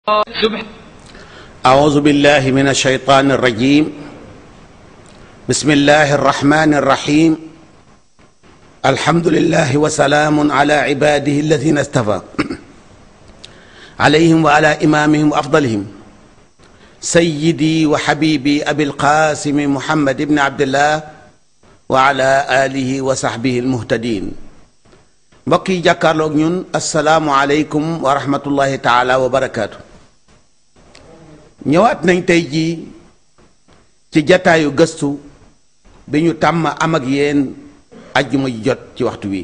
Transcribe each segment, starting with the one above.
سبحان أعوذ بالله من الشيطان الرجيم بسم الله الرحمن الرحيم الحمد لله وسلام على عباده الذين اصطفى عليهم وعلى إمامهم وأفضلهم سيدي وحبيبي أبي القاسم محمد بن عبد الله وعلى آله وصحبه المهتدين mbokk yi jàkkaarloog ñun asalaamualeykum wa rahmatullahi taala wa barakaatu ñëwaat nañ tey jii ci jataayu gëstu bi ñu tàmm am ak yéen ajjuma ji jot ci waxtu wi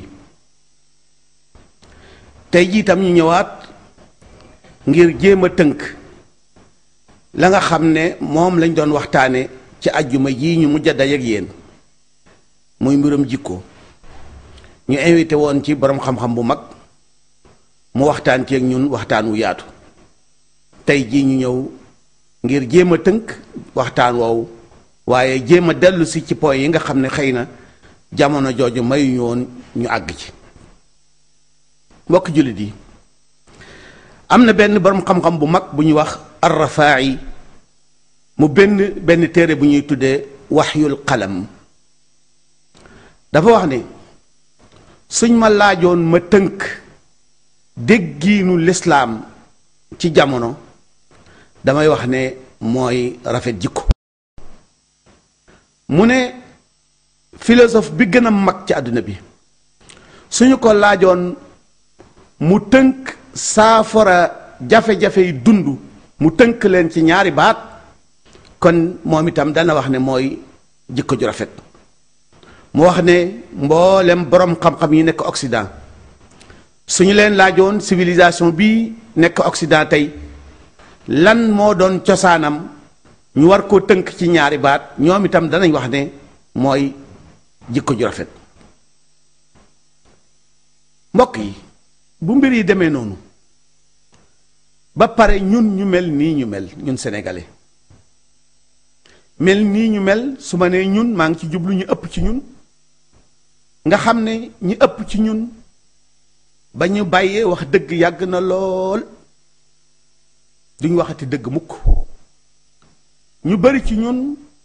tey jii tam ñu ñëwaat ngir jéem a tënk la nga xam ne moom lañ doon waxtaane ci ajjuma ji ñu mujj a dajeek yéen muy mbirum jikko ñu invité woon ci borom xam-xam bu mag mu waxtaan ci ak ñun waxtaan wu yaatu tey jii ñu ñëw ngir jéem a tënk waxtaan woowu waaye jéem a dellu si ci point yi nga xam ne xëy na jamono jooju mayuñu woon ñu àgg ci mbokk jullit yi am na benn borom xam-xam bu mag bu ñuy wax arrafaa'i mu benn benn téere bu ñuy tuddee waxyul qalam dafa wax ne suñ ma laajoon ma tënk déggiinu lislaam ci jamono damay wax ne mooy rafet jikko mu ne philosophe bi gën a mag ci àdduna bi suñu ko laajoon mu tënk saafara jafe-jafe yi dund mu tënk leen ci ñaari baat kon moom itam dana wax ne mooy jikko ju rafet mu wax ne mboolem borom xam-xam yi nekk Occident suñu leen laajoon civilisation bi nekk Occident tey lan moo doon cosaanam ñu war koo tënk ci ñaari baat ñoom itam danañ wax ne mooy jikko ju rafet mbokk yi bu mbir yi demee noonu ba pare ñun ñu mel nii ñu mel ñun sénégalais mel nii ñu mel su ma nee ñun maa ngi ci jublu ñu ëpp ci ñun nga xam ne ñi ëpp ci ñun ba ñu bàyyee wax dëgg yàgg na lool duñ waxati dëgg mukk ñu bari ci ñun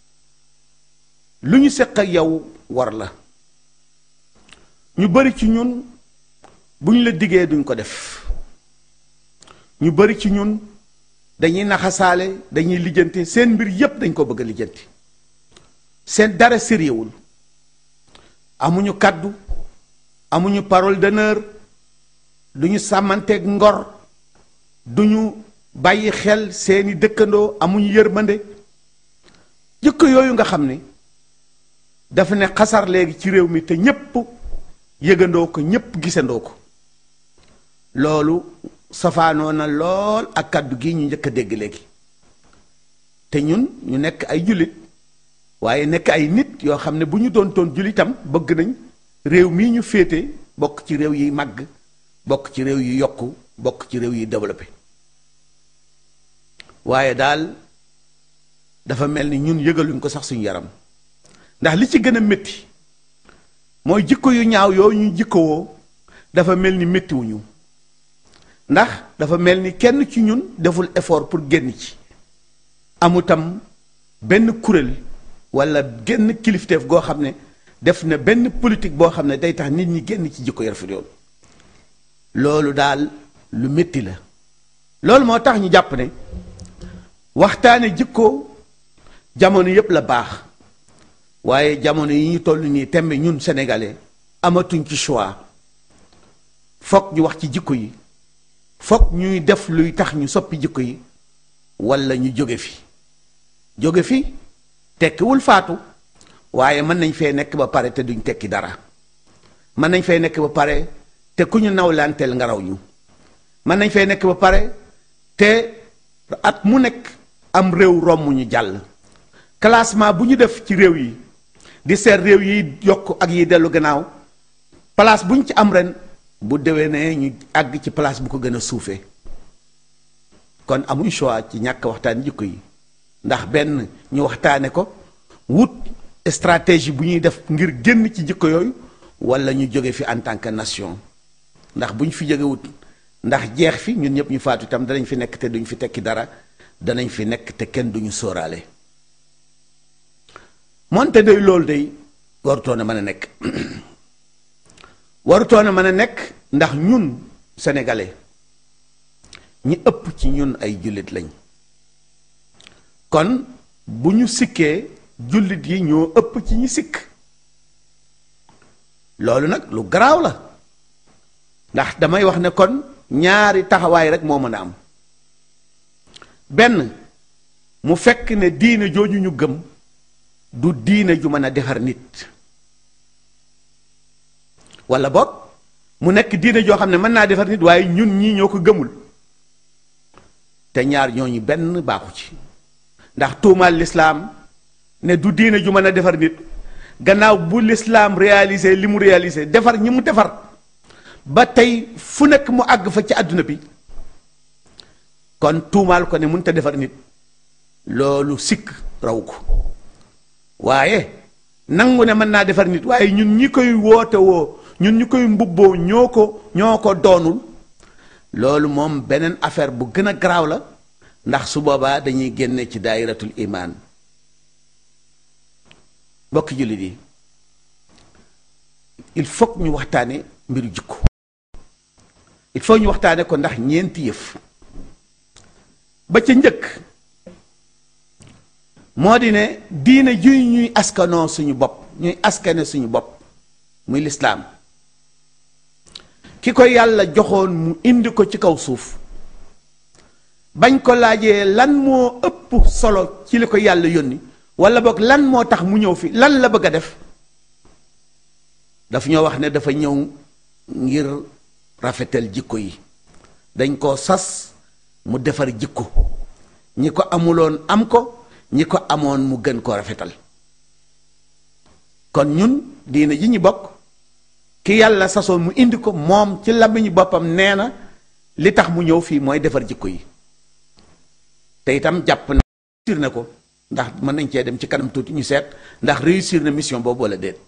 lu ñu seq ak yow war la ñu bari ci ñun bu ñu la diggee duñ ko def ñu bari ci ñun dañuy naxasaale dañuy lijjanti seen mbir yépp dañ ko bëgg a lijjanti seen dara sérieuxul amuñu kàddu amuñu parole d'honneur duñu sàmmanteeg ngor duñu bàyyi xel seeni dëkkandoo amuñu yërmande jikko yooyu nga xam ne dafa ne xasar léegi ci réew mi te ñépp yëgandoo ko ñépp gisandoo ko loolu safaanoo na lool ak kàddu gi ñu njëkk a dégg léegi te ñun ñu nekk ay jullit waaye nekk ay nit yoo xam ne bu ñu doon toon jullitam bëgg nañ réew mii ñu féete bokk ci réew yi màgg bokk ci réew yi yokku bokk ci réew yi développé waaye daal dafa mel ni ñun yëgaluñ ko sax suñu yaram ndax li ci gën a métti mooy jikko yu ñaaw yooyu ñu jikkowoo dafa mel ni méttiwuñu ndax dafa mel ni kenn ci ñun deful effort pour génn ci amutam benn kuréel wala génn kilifteef goo xam ne def na benn politique boo xam ne day tax nit ñi génn ci jikko yu rafet yoon loolu daal lu métti la loolu moo tax ñu jàpp ne waxtaane jikko jamono yépp la baax waaye jamono yi ñu toll nii tembe ñun sénégalais amatuñ ci choix fokk ñu wax ci jikko yi fokk ñuy def luy tax ñu soppi jikko yi wala ñu jóge fi jóge fi tekkiwul faatu waaye mën nañ fee nekk ba pare te duñ tekki dara mën nañ fee nekk ba pare te ku ñu nawlanteel nga raw ñu mën nañ fee nekk ba pare te at mu nekk am réew romb ñu jàll classement bu ñu def ci réew yi di seet réew yi yokk ak yi dellu gannaaw place bu ñu ci am ren bu déwénee ñu àgg ci place bu ko gën a suufee kon amuñ choix ci ñàkk waxtaan jikko yi ndax benn ñu waxtaane ko wut stratégie bu ñuy def ngir génn ci jikko yooyu wala ñu jóge fi en tant que nation ndax bu ñu fi jóge wut ndax jeex fi ñun ñëpp ñu faatu itam danañ fi nekk te duñ fi tekki dara danañ fi nekk te kenn duñu sóoraale moonte day loolu day warutoon a mën a nekk warutoon a mën a nekk ndax ñun sénégalais ñi ëpp ci ñun ay jullit lañ kon bu ñu sikkee jullit yi ñoo ëpp ci ñi sikk loolu nag lu garaaw la ndax damay wax ne kon ñaari taxawaay rek moo mën a am benn mu fekk ne diine jooju ñu gëm du diine ju mën a defar nit wala boog mu nekk diine joo xam ne mën naa defar nit waaye ñun ñii ñoo ko gëmul te ñaar ñooñu benn baaxu ci ndax tuumaal lislaam ne du diine ju mën a defar nit gannaaw bu lislaam réalisé li mu réalisé defar ñi mu defar ba tey fu nekk mu àgg fa ci àdduna bi kon tuumaal ko ne mënut a defar nit loolu sikk raw ko waaye nangu ne mën naa defar nit waaye ñun ñi koy woote woo ñun ñi koy mbubboo ñoo ko ñoo ko doonul loolu moom beneen affaire bu gën a garaaw la ndax su boobaa dañuy génne ci daayiratul imaan mbokki jullit yi il faut ñu waxtaane mbiru jikko il faut ñu waxtaane ko ndax ñeenti yëf ba ca njëkk moo di ne diine juy ñuy askanoo suñu bopp ñuy askane suñu bopp muy lislaam ki ko yàlla joxoon mu indi ko ci kaw suuf bañ ko laajee lan moo ëpp solo ci li ko yàlla yónni wala boog lan moo tax mu ñëw fi lan la bëgg a def daf ñoo wax ne dafa ñëw ngir rafetal jikko yi dañ koo sas mu defar jikko ñi ko amuloon am ko ñi ko amoon mu gën ko rafetal kon ñun diine ji ñu bokk ki yàlla sasoon mu indi ko moom ci làmmiñu boppam nee na li tax mu ñëw fii mooy defar jikko yi te itam jàpp na réussir na ko ndax mën nañ cee dem ci kanam tuuti ñu seet ndax réussir na mission boobu wala déet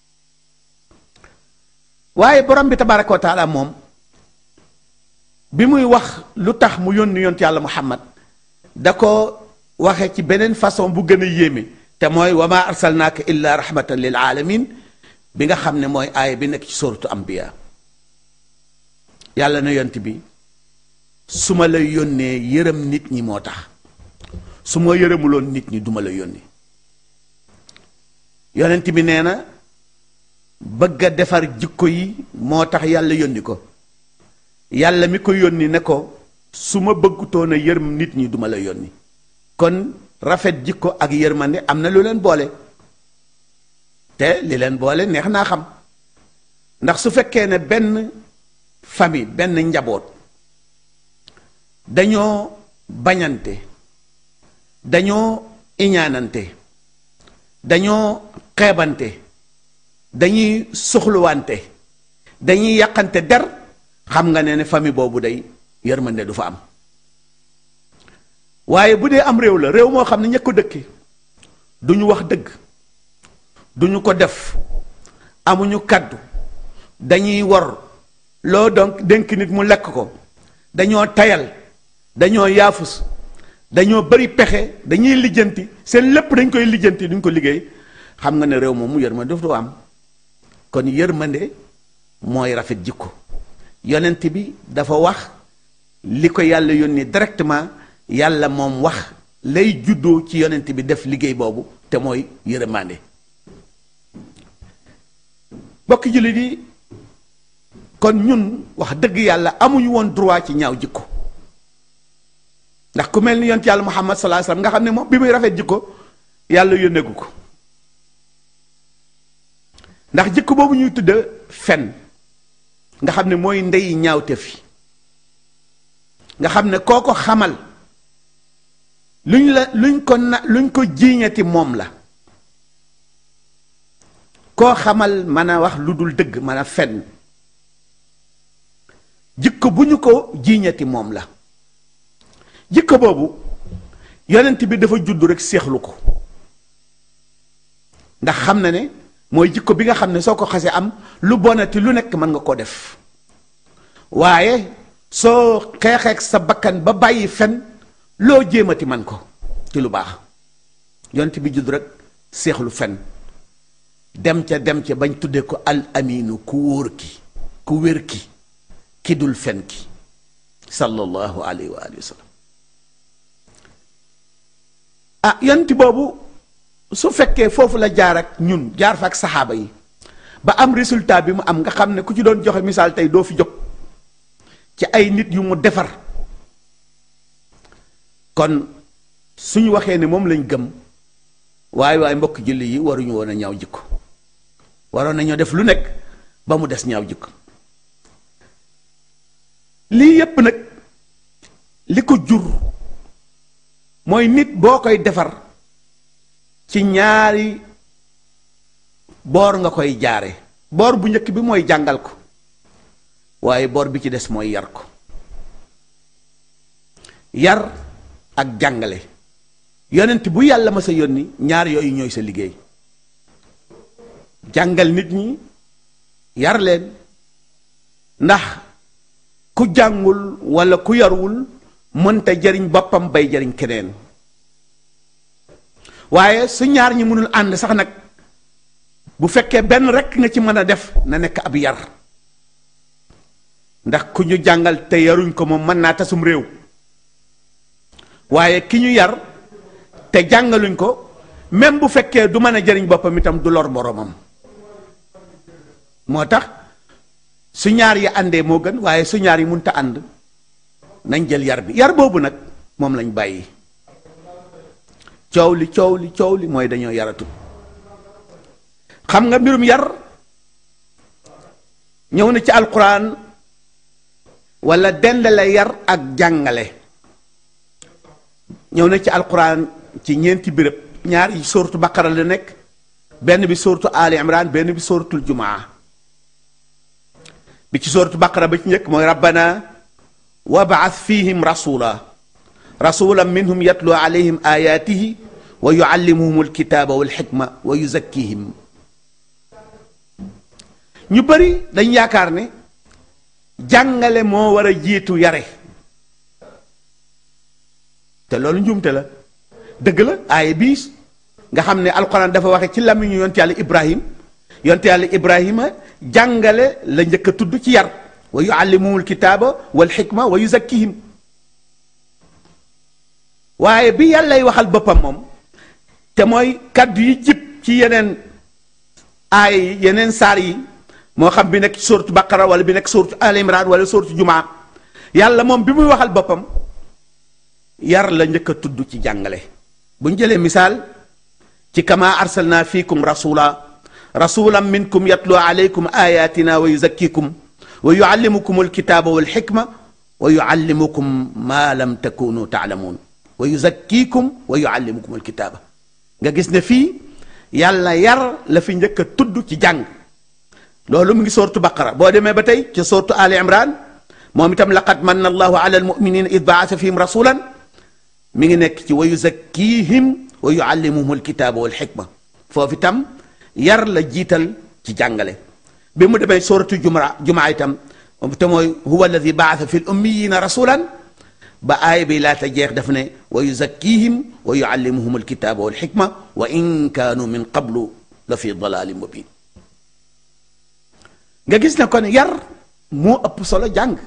waaye borom bi tabaraka wa taala moom bi muy wax lu tax mu yónni yont yàlla muhammad da ko waxe ci beneen façon bu gën a yéeme te mooy wa ma arsalnaaka illa rahmatan lil alamin bi nga xam ne mooy aaya bi nekk ci suratu ambiya yàlla na yont bi su ma la yónnee yërëm nit ñi moo tax su ma yërëmuloon nit ñi duma la yónni yonent bi nee na bëgg a defar jikko yi moo tax yàlla yónni ko yàlla mi ko yónni ne ko su ma bëggutoon a yërëm nit ñi duma la yónni kon rafet jikko ak yërmande am na lu leen boole te li leen boole neex naa xam ndax su fekkee ne benn famille benn njaboot dañoo bañante dañoo iñaanante dañoo xeebante dañuy soxluwante dañuy yàqante der xam nga ne ne famille boobu day yërmande du fa am waaye bu dee am réew la réew moo xam ne ña ko dëkki duñu wax dëgg duñu ko def amuñu kaddu dañuy wor loo donc dénk nit mu lekk ko dañoo tayal dañoo yaafus dañoo bari pexe dañuy lijjanti seen lépp dañ koy lijjanti duñ ko liggéey xam nga ne réew moomu yërmande daf du am kon yërmande mooy rafet jikko yonent bi dafa wax li ko yàlla yónni directement yàlla moom wax lay juddoo ci yonent bi def liggéey boobu te mooy yërmande bokki jullit yi kon ñun wax dëgg yàlla amuñu woon droit ci ñaaw jikko ndax ku mel ni yonent yàlla muhammad sallallahu alayhi wasallam nga xam ne moom bi muy rafet jikko yàlla yónneeku ko ndax jikko boobu ñuy tudd fen nga xam ne mooy ndey ñaawte fi nga xam ne koo ko xamal luñ la luñ ko na luñ ko jiiñati moom la koo xamal mën a wax lu dul dëgg mën a fen jikko bu ñu ko jiiñati moom la jikko boobu yonent bi dafa judd rek seexlu ko ndax xam na ne mooy jikko bi nga xam ne soo ko xasee am lu bonati lu nekk mën nga koo def waaye soo xeexeek sa bakkan ba bàyyi fen loo jéemati man ko ci lu baax yonent bi judd rek seexlu fen dem ca dem ca bañ tudde ko al aminu ku wóor ki ku wér ki ki dul fen ki sallallahu alayhi wa alihi wa sallam ah yonent boobu su fekkee foofu la jaar ak ñun jaar fa ak saxaaba yi ba am résultat bi mu am nga xam ne ku ci doon joxe misaal tey doo fi jóg ci ay nit yu mu defar kon suñu waxee ne moom lañ gëm waaye waaye mbokk julli yi waruñu woon a ñaaw jikko waroon nañoo def lu nekk ba mu des ñaaw jikko lii yépp nag li ko jur mooy nit boo koy defar ci ñaari boor nga koy jaare boor bu njëkk bi mooy jàngal ko waaye boor bi ci des mooy yar ko yar ak jàngale yonent bu yàlla ma sa yónni ñaar yooyu ñooy sa liggéey jàngal nit ñi yar leen ndax ku jàngul walla ku yarwul mënta jariñ boppam bay jariñ keneen waaye su ñaar ñi mënul ànd sax nag bu fekkee benn rekk nga ci mën a def na nekk ab yar ndax ku ñu jàngal te yaruñ ko moom mën naa tasum réew waaye ki ñu yar te jàngaluñ ko même bu fekkee du mën a jariñ boppam itam du lor boroomam moo tax su ñaar yi àndee moo gën waaye su ñaar yi munta ànd nañ jël yar bi yar boobu nag moom lañ bàyyi coow li coow li coow li mooy dañoo yaratut xam nga mbirum yar ñëw na ci alquran wala dendale yar ak jàngale ñëw na ci alquran ci ñeenti béréb ñaar yi sóortu baqara la nekk benn bi sóortu ali imran benn bi sóortul jumaa bi ci sóortu baqara ba ci njëkk mooy rabbana wab'ath fihim rasula rasulan minhum yatlu alayhim ayatihi wa yuallimuhum alkitaba walxikma wa yuzakkihim ñu bari dañ yaakaar ne jàngale moo war a jiitu yare te loolu njuumte la dëgg la aaye bii nga xam ne alquran dafa waxe ci làmmiñu yonte yàlla ibrahim yonte yàlla ibrahima jàngale la njëkk a tudd ci yar wa yuallimuhum alkitaaba wal xikma wa yuzakkihim waaye bi yàllay waxal boppam moom te mooy kaddu yi jib ci yeneen aay yi yeneen saar yi moo xam bi nekk suuratu baqara wala bi nekk suuratu al imran wala suuratu jumaa yàlla moom bi muy waxal boppam yar la njëkk a tudd ci jàngale bu ñu jëlee misaal ci kama arsalna fiikum rasula rasulan minkum yatlu alaykum ayatina wa yuzakkikum wa yuallimukum alkitaba walxikma wa yuallimukum ma lam takunu taalamuun wa yuzakkikum wa yuallimukum alkitaba nga gis ne fii yàlla yar la fi njëkk a tudd ci jàng loolu mu ngi soortu baqara boo demee ba tey ci soortu ali imran moom itam laqad manna allahu ala almuminina id baasa fihim rasulan mi ngi nekk ci wa yuzakkihim wa yuallimuhum alkitaba walxikma foofu itam yar la jiital ci jàngale bi mu demee sooratu juma jumaa itam te mooy huwa alladi baasa fi l ummiyina rasulan ba aaya bi laata jeex daf ne wa yuzakkihim wa yuallimuhum alkitaba walxikma wa in kaanu min qablu la fi dalalin mubin nga gis ne kon yar moo ëpp solo jàng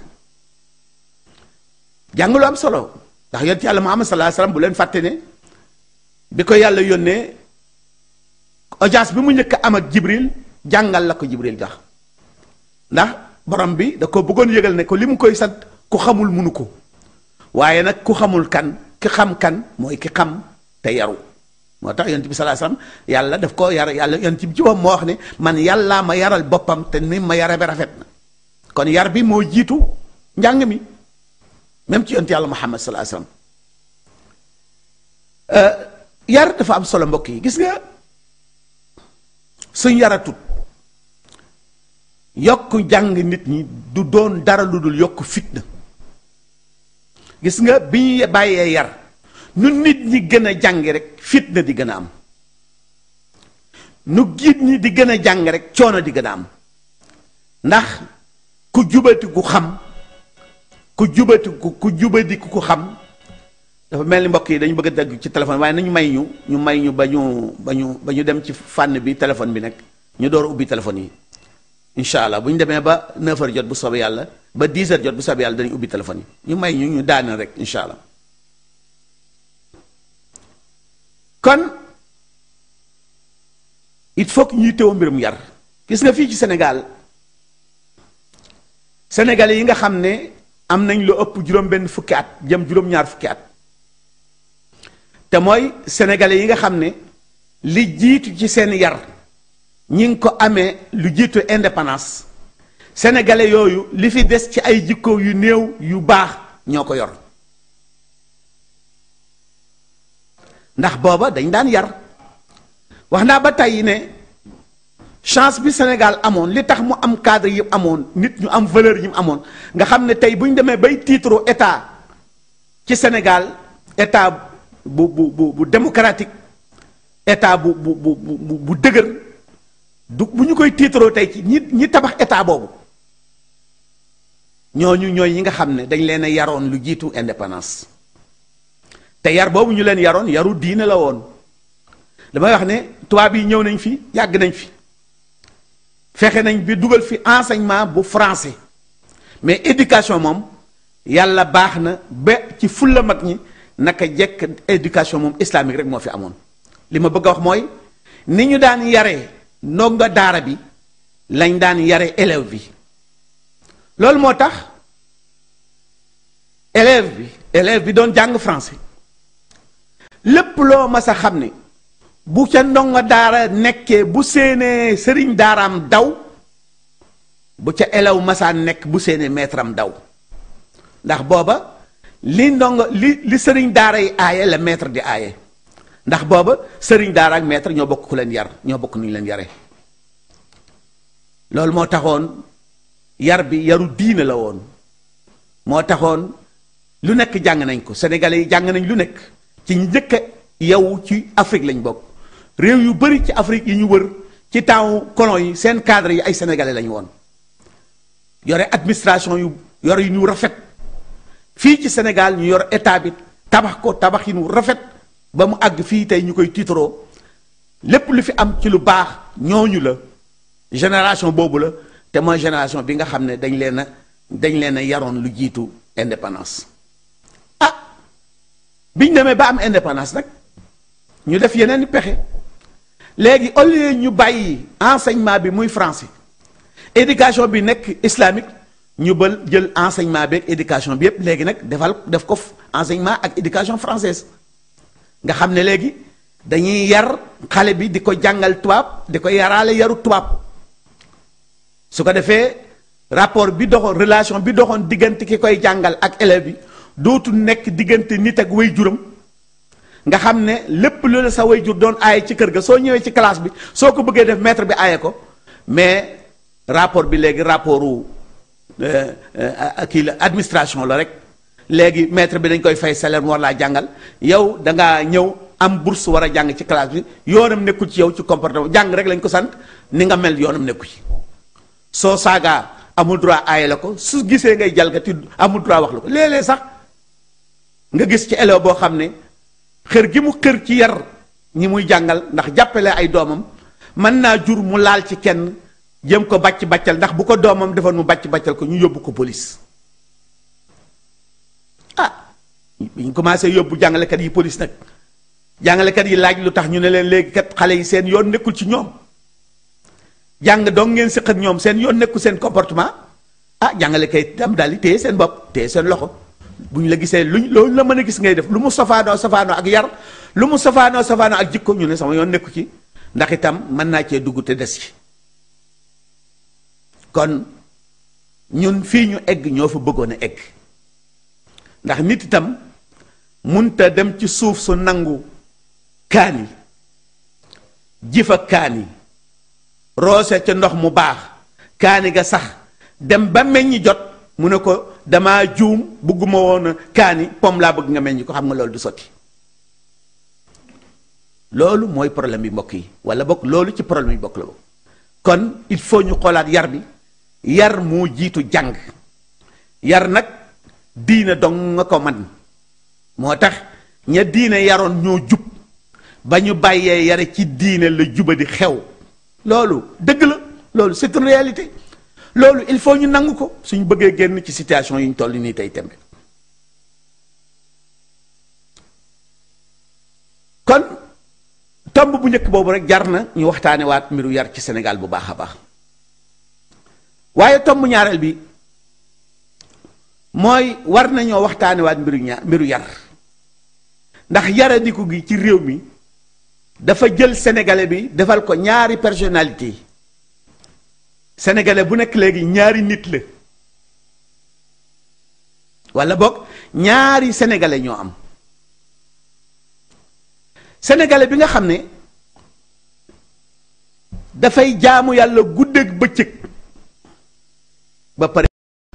jàng lu am solo ndax yonent yàlla Muhammad sallallahu alayhi wasallam bu leen fàtte ne bi ko yàlla yónnee audience bi mu njëkk am ak Jibril jàngal la ko Jibril jox ndax borom bi da ko bëggoon yëgal ne ko li mu koy sant ku xamul munu ko waaye nag ku xamul kan ki xam kan mooy ki xam te yaru moo tax yonent bi sallallahu alayhi wasallam yàlla daf ko yar yàlla yonent bi ci boppam moo wax ne man yàllaa ma yaral boppam te ni ma yare bi rafet na kon yar bi moo jiitu njàng mi même ci yonent yàlla Muhammad sallallahu alayhi wasallam yar dafa am solo mbokk yi gis nga suñ yaratut yokk jàng nit ñi du doon dara lu dul yokk fitna gis nga bi ñu bàyyee yar nu nit ñi gën a jàng rek fitna di gën a am nu giit ñi di gën a jàng rek coono di gën a am ndax ku jubati gu xam ku jubati ku ku jubadi ku ko xam dafa mel ni mbokk yi dañu bëgg a dagg ci téléphone waaye nañu may ñu ñu may ñu ba ñu ba ñu ba ñu dem ci fànn bi téléphone bi nag ñu door a ubbi téléphone yi incha allah bu ñu demee ba 9h jot bu soobee yàlla ba 10h jot bu soobee yàlla dañuy ubbi téléphone yi ñu may ñu ñu daaneel rek incha allah kon il faut que ñuy teewoo mbirum yar gis nga fii ci Sénégal sénégalais yi nga xam ne am nañ lu ëpp juróom-benn fukki at jëm juróom-ñaar fukki at te mooy sénégalais yi nga xam ne li jiitu ci seen yar ñi ngi ko amee lu jiitu indépendance sénégalais yooyu li fi des ci ay jikko yu néew yu baax ñoo ko yor ndax booba dañ daan yar wax naa ba tey ne chance bi Sénégal amoon li tax mu am cadre yi amoon nit ñu am valeur yi mu amoon nga xam ne tey bu ñu demee bay titre état ci Sénégal état bu bu bu bu démocratique état bu bu bu bu bu dëgër du bu ñu koy tiitaroo tey ci ñi ñi tabax état boobu ñooñu ñooy ñi nga xam ne dañ leen a yaroon lu jiitu indépendance te yar boobu ñu leen yaroon yaru diine la woon damay wax ne tubaab yi ñëw nañ fi yàgg nañ fi fexe nañ bi dugal fi enseignement bu français mais éducation moom yàlla baax na ba ci fulla mag ñi naka jekk éducation moom islamique rek moo fi amoon li ma bëgg a wax mooy ni ñu daan yaree ndongo daara bi lañ daan yare élève bi loolu moo tax élève bi élève bi doon jàng français lépp loo mas a xam ne bu ca ndongo daara nekkee bu séenee sëriñ daaraam daw bu ca élève masaan nekk bu séenee maître am daw ndax booba li ndongo li li sëriñ daara yi aaye la maître di aaye ndax booba sëriñ daara ak maître ñoo bokk ku leen yar ñoo bokk nu ñu leen yare loolu moo taxoon yar bi yaru diine la woon moo taxoon lu nekk jàng nañ ko sénégalais yi jàng nañ lu nekk ci ñu njëkk a yow ci Afrique lañ bokk réew yu bari ci Afrique yi ñu wër ci temps colon yi seen cadre yi ay sénégalais lañu woon yore administration yu yore yu ñu rafet fii ci Sénégal ñu yor état bi tabax ko tabax yi ñu rafet ba mu àgg fii tey ñu koy tiitaroo lépp lu fi am ci lu baax ñooñu la génération boobu la te mooy génération bi nga xam ne dañ leen a dañ leen a yaroon lu jiitu indépendance ah biñ demee ba am indépendance nag ñu def yeneen i pexe léegi au lieu ñu bàyyi enseignement bi muy français éducation bi nekk islamique ñu bal jël enseignement bi ak éducation bi yépp léegi nag defal def ko enseignement ak éducation française nga xam ne léegi dañuy yar xale bi di ko jàngal tubaab di ko yaraale yaru tubaab su ko defee rapport bi doxoon relation bi doxoon diggante ki koy jàngal ak élève bi dootu nekk diggante nit ak way juram nga xam ne lépp lu la sa way jur doon aaye ci kër ga soo ñëwee ci classe bi soo ko bëggee def maître bi aaye ko mais rapport bi léegi rapportu kii la administration la rek léegi maître bi dañ koy fay salaire mu war laa jàngal yow da ngaa ñëw am bourse war a jàng ci classe bi yoonam nekkul ci yow ci comportement jàng rek lañ ko sant ni nga mel yoonam nekku ci soo saagaa amul droit aaye la ko su gisee ngay jalgati amul droit wax la ko léeg-léeg sax nga gis ci élève boo xam ne xër gi mu xër ci yar ñi muy jàngal ndax jàppale ay doomam mën naa jur mu laal ci kenn jëm ko bàcc bàccal ndax bu ko doomam defoon mu bàcc bàccal ko ñu yóbbu ko police ah bi ñu commencé yóbbu jàngalekat yi police nag jàngalekat yi laaj lu tax ñu ne leen léegi kat xale yi seen yoon nekkul ci ñoom jàng dong ngeen siq ak ñoom seen yoon nekkul seen comportement ah jàngalekat yi tam daal di téye seen bopp téye seen loxo bu ñu la gisee luñ loolu la mën a gis ngay def lu mu safaanoo safaanoo ak yar lu mu safaanoo safaanoo ak jikko ñu ne sama yoon nekku ci ndax itam mën naa cee dugg te des ci kon ñun fii ñu egg ñoo fa bëggoon a egg ndax nit itam munta dem ci suuf su nangu kaani jifa kaani roose ca ndox mu baax kaani ga sax dem ba meññi jot mu ne ko damaa juum bëgguma woon kaani pom laa bëgg nga meññi ko xam nga loolu du sotti loolu mooy problème bi mbokk yi wala bokk loolu ci problème yi bokk la bokk kon il faut ñu xoolaat yar bi yar moo jiitu jàng yar nag diine dong nga ko man moo tax ña diine yaroon ñoo jub ba ñu bàyyee yare ci diine la juba di xew loolu dëgg la loolu c'est une réalité loolu il faut ñu nangu ko suñ bëggee génn ci situation yi ñu toll nii tey tembe kon tomb bu njëkk boobu rek jar na ñu waxtaane waat mbiru yar ci Sénégal bu baax a baax waaye tomb ñaareel bi mooy war nañoo waxtaane waat mbiru ñaar mbiru yar ndax yaradiku gi ci réew mi dafa jël sénégalais bi defal ko ñaari personnalité sénégalais bu nekk léegi ñaari nit la walla boog ñaari sénégalais ñoo am sénégalais bi nga xam ne dafay jaamu yàlla guddeeg bëccëg ba pare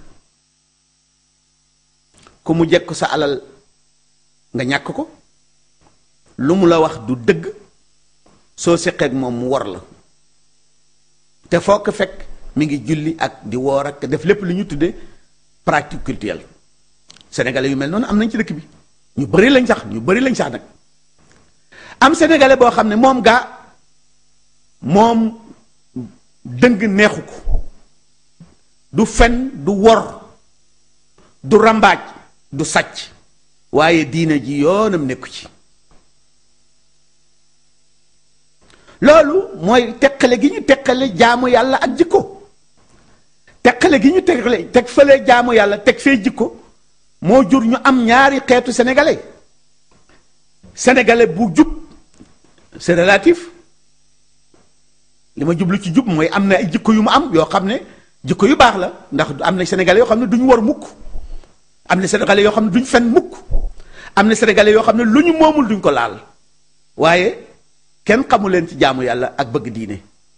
ku mu jekk sa alal nga ñàkk ko lu mu la wax du dëgg soo seqeek moom mu war la te foo ko fekk mi ngi julli ak di woor ak def lépp lu ñu tuddee pratique culturelle sénégalais yu mel noonu am nañ ci dëkk bi ñu bari lañ sax ñu bari lañ sax nag am sénégalais boo xam ne moom gaa moom dëng neexu ko du fen du wor du rambaaj du sàcc waaye diine ji yoonam nekku ci loolu mooy teqale gi ñu teqale jaamu yàlla ak jikko teqale gi ñu teqale teg fële jaamu yàlla teg fee jikko moo jur ñu am ñaari xeetu sénégalais sénégalais bu jub c'est relatif li ma jublu ci jub mooy am na ay jikko yu mu am yoo xam ne jikko yu baax la ndax am na sénégalais yoo xam ne duñu war mukk am na sénégalais yoo xam ne duñ fen mukk am na sénégalais yoo xam ne lu ñu moomul duñ ko laal waaye kenn xamu leen ci jaamu yàlla ak bëgg diine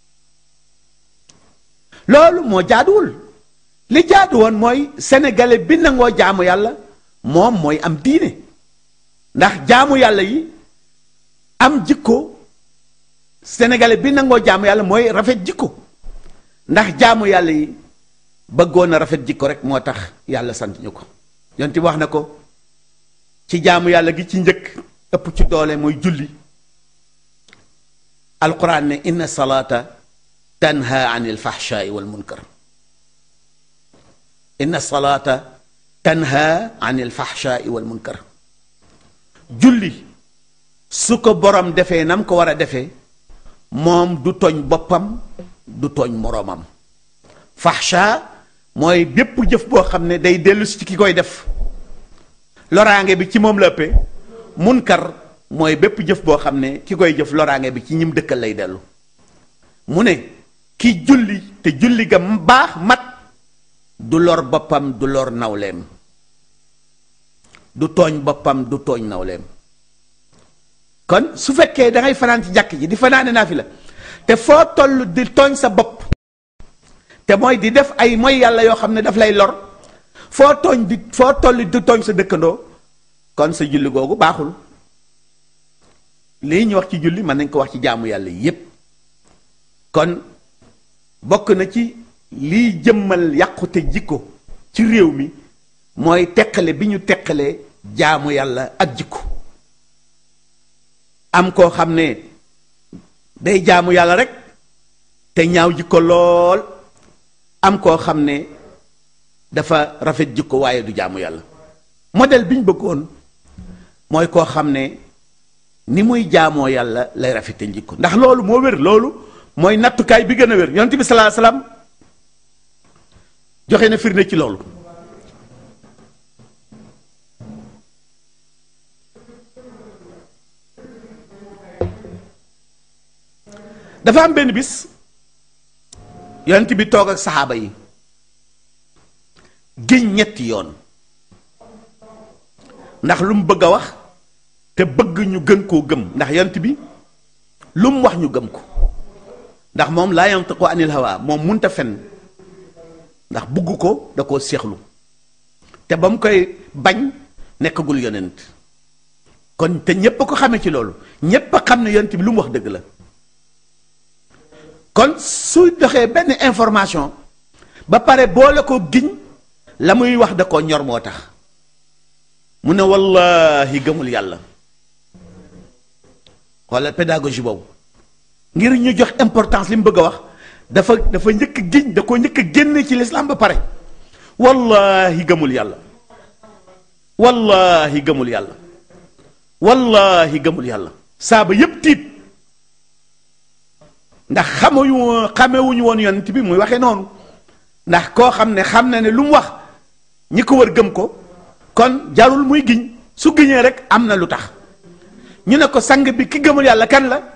loolu moo jaaduwul li jaadu woon mooy sénégalais bi nangoo jaamu yàlla moom mooy am diine ndax jaamu yàlla yi am jikko sénégalais bi nangoo jaamu yàlla mooy rafet jikko ndax jaamu yàlla yi bëggoon a rafet jikko rek moo tax yàlla sant ñu ko yonti wax na ko ci jaamu yàlla gi ci njëkk ëpp ci doole mooy julli alquran ne inna salaata tanha an il fahshaai wal munkar inna salaata tanha an il fahshaai wal munkar julli su ko borom defee nam ko war a defee moom du tooñ boppam du tooñ moroomam fahsha mooy bépp jëf boo xam ne day dellu si ci ki koy def loraange bi ci moom la ëppee munkar mooy bépp jëf boo xam ne ki koy jëf loraange bi ci ñim dëkkal lay dellu mu ne ki julli te julli ga baax mat du lor boppam du lor nawleem du tooñ boppam du tooñ nawleem kon su fekkee da ngay fanaan ci jàkk ji di fanaane naa fi la te foo toll di tooñ sa bopp te mooy di def ay mooy yàlla yoo xam ne daf lay lor foo tooñ di foo toll di tooñ sa dëkkandoo kon sa julli googu baaxul lii ñu wax ci julli mën nañ ko wax ci jaamu yàlla yépp kon bokk na ci liy jëmmal yàqute jikko ci réew mi mooy teqale bi ñu teqale jaamu yàlla ak jikko am koo xam ne day jaamu yàlla rek te ñaaw jikko lool am koo xam ne dafa rafet jikko waaye du jaamu yàlla modèle bi ñu bëggoon mooy koo xam ne ni muy jaamoo yàlla lay rafete jikko ndax loolu moo wér loolu mooy nattukaay bi gën a wér yonent bi salaa salaam joxe na firnde ci loolu dafa am benn bis yonent bi toog ak saxaaba yi giñ ñetti yoon ndax lu mu bëgg a wax te bëgg ñu gën koo gëm ndax yonent bi lu mu wax ñu gëm ko ndax moom laa yantiqu anil hawa moom munta fen ndax bugg ko da koo seexlu te ba mu koy bañ nekkagul yonent kon te ñépp a ko xamee ci loolu ñépp a xam ne yonent bi lu mu wax dëgg la kon su doxee benn information ba pare boole ko giñ la muy wax da koo ñor moo tax mu ne wallahi gëmul yàlla xoolal pédagogie boobu ngir ñu jox importance li mu bëgg a wax dafa dafa njëkk giñ da ko njëkk génne ci lislaam ba pare wallahi gëmul yàlla wallahi gëmul yàlla wallahi gëmul yàlla saaba yépp tiit ndax xamuñu xamewuñu woon yonent bi muy waxee noonu ndax koo xam ne xam na ne lu mu wax ñi ko wër gëm ko kon jarul muy giñ su giñee rek am na lu tax ñu ne ko sang bi ki gëmul yàlla kan la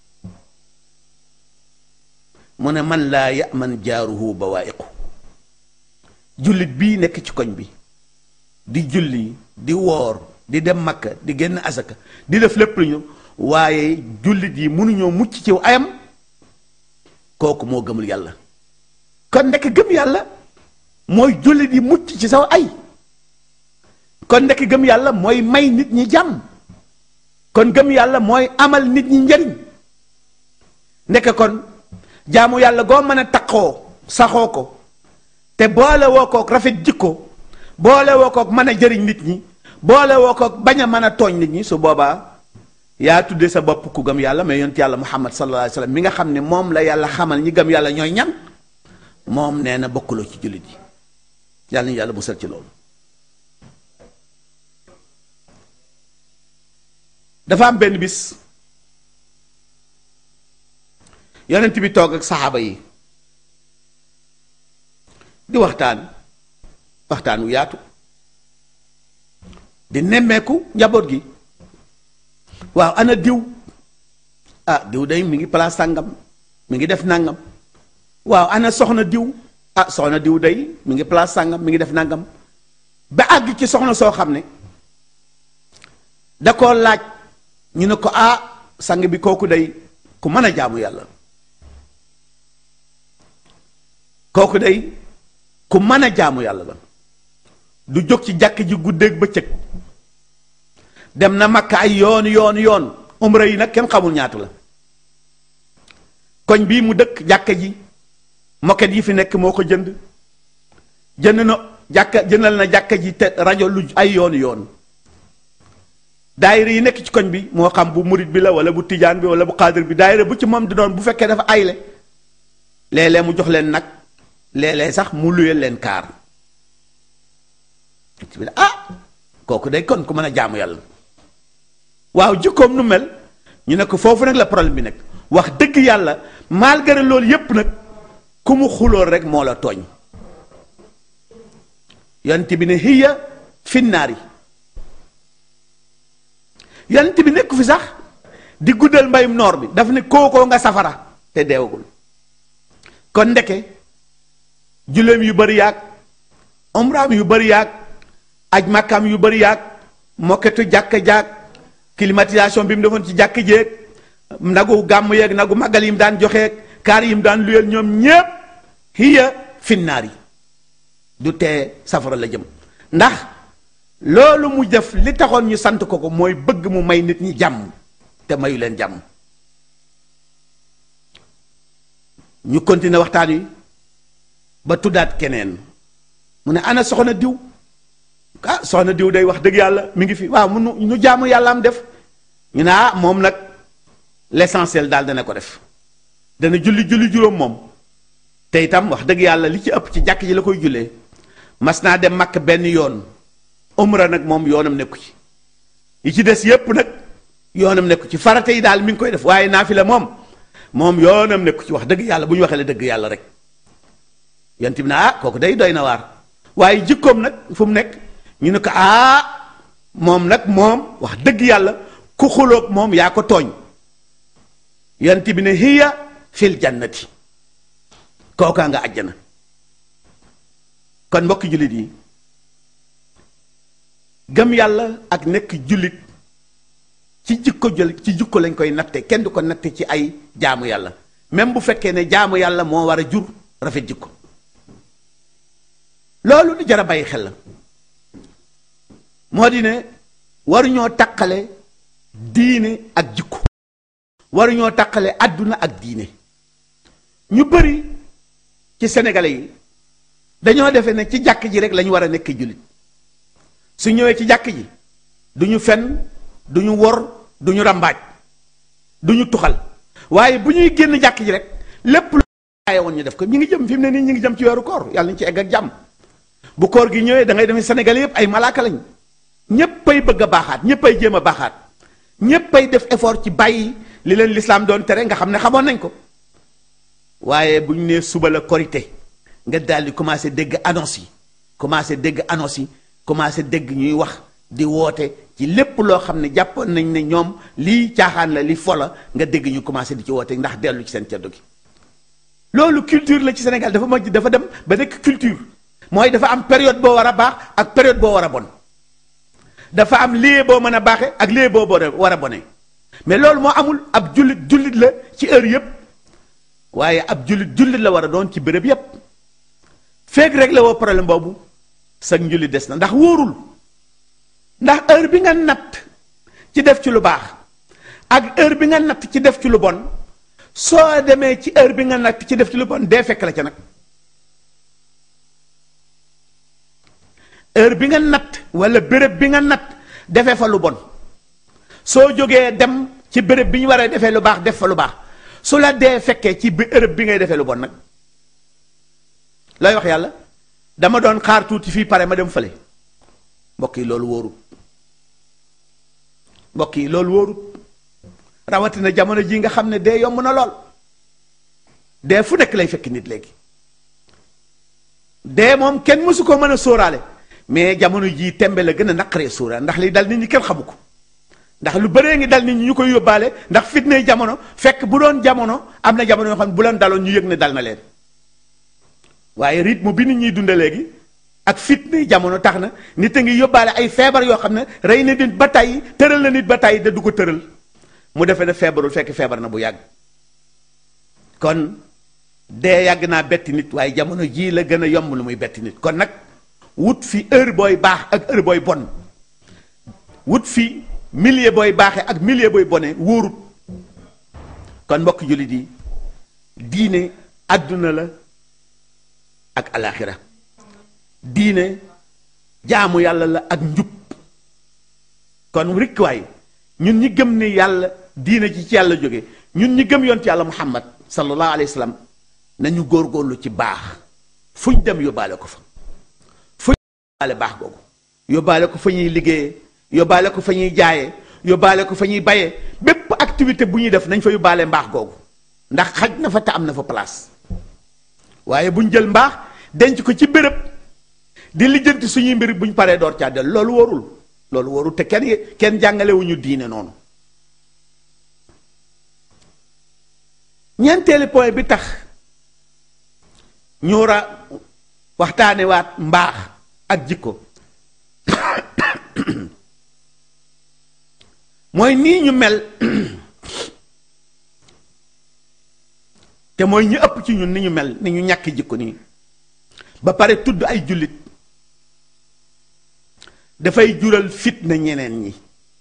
mu ne man laa yaman jaaruhu bawaa'iqu jullit bii nekk ci koñ bi di julli di woor di dem makka di génn asaka di def lépp lu ñu waaye jullit yi mënuñoo mucc ci ayam kooku moo gëmul yàlla kon ndekk gëm yàlla mooy jullit yi mucc ci saw ay kon ndekk gëm yàlla mooy may nit ñi jàmm kon gëm yàlla mooy amal nit ñi njariñ ndekk kon jaamu yàlla goo mën a taqoo saxoo ko te boole woo kook rafet jikko boole woo kook mën a jëriñ nit ñi boole woo kook bañ a mën a tooñ nit ñi su boobaa yaa tudde sa bopp ku gëm yàlla mais yonent yàlla muhammad sallallahu alayhi wa sallam mi nga xam ne moom la yàlla xamal ñi gëm yàlla ñooy ñan moom nee na bokkuloo ci jullit yi yàlla ñu yàlla musal ci loolu dafa am benn bis yonent bi toog ak saxaaba yi di waxtaan waxtaan wu yaatu di nemmeeku njaboot gi waaw ana diw ah diw day mi ngi place sàngam mi ngi def nangam waaw ana soxna diw ah soxna diw day mi ngi place sàngam mi ngi def nangam ba àgg ci soxna soo xam ne da koo laaj ñu ne ko ah sang bi kooku day ku mën a jaamu yàlla kooku day ku mën a jaamu yàlla la du jóg ci jàkk ji guddeeg bëccëg dem na makka ay yoon yoon yoon umra yi nag kenn xamul ñaata la koñ bii mu dëkk jàkka ji moket yi fi nekk moo ko jënd jënd na jàkka jëndal na jàkka ji te rajo lu ay yoon yoon daayira yi nekk ci koñ bi moo xam bu murit bi la wala bu tijaan bi wala bu xaadir bi daayira bu ci moom di doon bu fekkee dafa ayle léeg-léeg mu jox leen nag léeg-léeg sax mu luyeel leen kaar ah kooku day kon ku mën a jaamu yàlla waaw jikkoom nu mel ñu ne ko foofu nag la problème bi nekk wax dëgg yàlla malgré loolu yépp nag ku mu xulool rek moo la tooñ yonent bi ne hiya finnaari yonent bi nekku fi sax di guddal mbayum noor bi daf ne kookoo nga safara te deewagul kon ndeke julleem yu bari yaag umraam yu bari yaag aj màkkaam yu bari yaag mokketu jàkka jaag climatisation bi mu defoon ci jàkk jéeg nagu gàmm yeeg nagu màggal yi mu daan joxeeg kaar yi mu daan luyeel ñoom ñépp hiya finnaar yi du tee safara la jëm ndax loolu mu def li taxoon ñu sant ko ko mooy bëgg mu may nit ñi jàmm te mayu leen jàmm ñu continuer waxtaan wi ba tuddaat keneen mu ne ana soxna diw ah soxna diw day wax dëgg yàlla mi ngi fi waaw mu nu jaamu yàlla am def ñu ne ah moom nag l'essentiel daal dana ko def dana julli julli juróom moom te itam wax dëgg yàlla li ci ëpp ci jàkk ji la koy jullee mas naa dem makk benn yoon umra nag moom yoonam nekku ci yi ci des yépp nag yoonam nekku ci farate yi daal mi ngi koy def waaye naafila moom moom yoonam nekku ci wax dëgg yàlla bu ñu waxee la dëgg yàlla rek yonent bi ne ah kooku day doy na waar waaye jikkoom nag fu mu nekk ñu ne ko ah moom nag moom wax dëgg yàlla ku xuloog moom yaa ko tooñ yonent bi ne hiya fil jannati kookaa nga àjjana kon mbokki jullit yi gëm yàlla ak nekk jullit ci jikko jël ci jikko lañ koy natte kenn du ko natte ci ay jaamu yàlla même bu fekkee ne jaamu yàlla moo war a jur rafet jikko loolu lu jar a bàyyi xel la moo di ne waruñoo taqale diine ak jikko waruñoo taqale àdduna ak diine ñu bëri ci sénégalais yi dañoo defee ne ci jàkk ji rek lañu war a nekk jullit su ñëwee ci jàkk ji du ñu fen du ñu wor du ñu rambaaj du ñu tuxal waaye bu ñuy génn jàkk ji rek lépp lu aaye woon ñu def ko ñu ngi jëm fi mu ne nii ñu ngi jëm ci weeru koor yàlla ñu ci egg ak jàmm bu koor gi ñëwee da ngay demee Sénégal yëpp ay malaaka lañ ñéppay bëgg a baaxaat ñéppay jéem a baaxaat ñéppay def effort ci bàyyi li leen lislaam doon tere nga xam ne xamoon nañ ko waaye bu ñu nee suba la korité nga daal di commencé dégg annonce yi commencé dégg annonce yi commencé dégg ñuy wax di woote ci lépp loo xam ne jàppoon nañ ne ñoom lii caaxaan la li fola nga dégg ñu commencé di ci woote ndax dellu ci seen ceddo gi loolu culture la ci Sénégal dafa mujj dafa dem ba nekk culture mooy dafa am période boo war a baax ak période boo war a bon dafa am lieu boo mën a baaxe ak lieu boo war a bone mais loolu moo amul ab jullit jullit la ci heure yépp waaye ab jullit jullit la war a doon ci béréb yépp feeg rek la woo problème boobu sag njullit des na ndax wóorul ndax heure bi nga natt ci def ci lu baax ak heure bi nga natt ci def ci lu bon soo demee ci heure bi nga natt ci def ci lu bon dee fekk la ca nag heure bi nga natt wala béréb bi nga natt defee fa lu bon soo jógee dem ci béréb bi ñu war a defee lu baax def fa lu baax su la dee fekkee ci béréb bi ngay defee lu bon nag lay wax yàlla dama doon xaar tuuti fii pare ma dem fële mbokk yi loolu wóorut mbokk yi loolu wóorut rawatina jamono ji nga xam ne dee yomb na lool dee fu nekk lay fekk nit léegi dee moom kenn mësu ko mën a sóoraale mais jamono jii tembe la gën a naqaree sóoraale ndax li dal nit ñi kenn xamu ko ndax lu bëree ngi dal nit ñi ñu koy yóbbaale ndax fitnay jamono fekk bu doon jamono am na jamono yoo xam ne bu leen daloon ñu yëg ne dal na leen waaye rythme bi nit ñuy dunde léegi ak fitnay jamono tax na nit a ngi yóbbaale ay feebar yoo xam ne rey na nit ba tàyyi tëral na nit ba tàyyi da du ko tëral mu defee ne feebarul fekk feebar na bu yàgg kon dee yàgg naa betti nit waaye jamono jii la gën a yomb lu muy betti nit kon nag wut fi heure booy baax ak heure booy bon wut fi milieu booy baaxee ak milieu booy bone wóorut kon mbokk jullit yi diine àdduna la ak alaxira diine jaamu yàlla la ak njub kon rikkuwaay ñun ñi gëm ne yàlla diine ci ci yàlla jóge ñun ñi gëm yonent yàlla muhammad sallallahu alayhi wa sallam nañu góorgóorlu ci baax fuñ dem yóbbaale ko fa fuñ yóbbaale baax googu yóbbaale ko fa ñuy liggéeyee yóbbaale ko fa ñuy jaayee yóbbaale ko fa ñuy bayee bépp activité bu ñuy def nañ fa yóbbaale mbaax googu ndax xaj na fa te am na fa place waaye buñ jël mbaax denc ko ci béréb di lijjanti suñuy mbir buñ paree door caa del loolu warul loolu warul te kenn kenn jàngalewuñu diine noonu ñeenteeli point bi tax ñu war a waxtaane waat mbaax ak jikko mooy nii ñu mel te mooy ñu ëpp ci ñun ni ñu mel ni ñu ñàkk jikko nii ba pare tudd ay jullit dafay jural fitna ñeneen ñi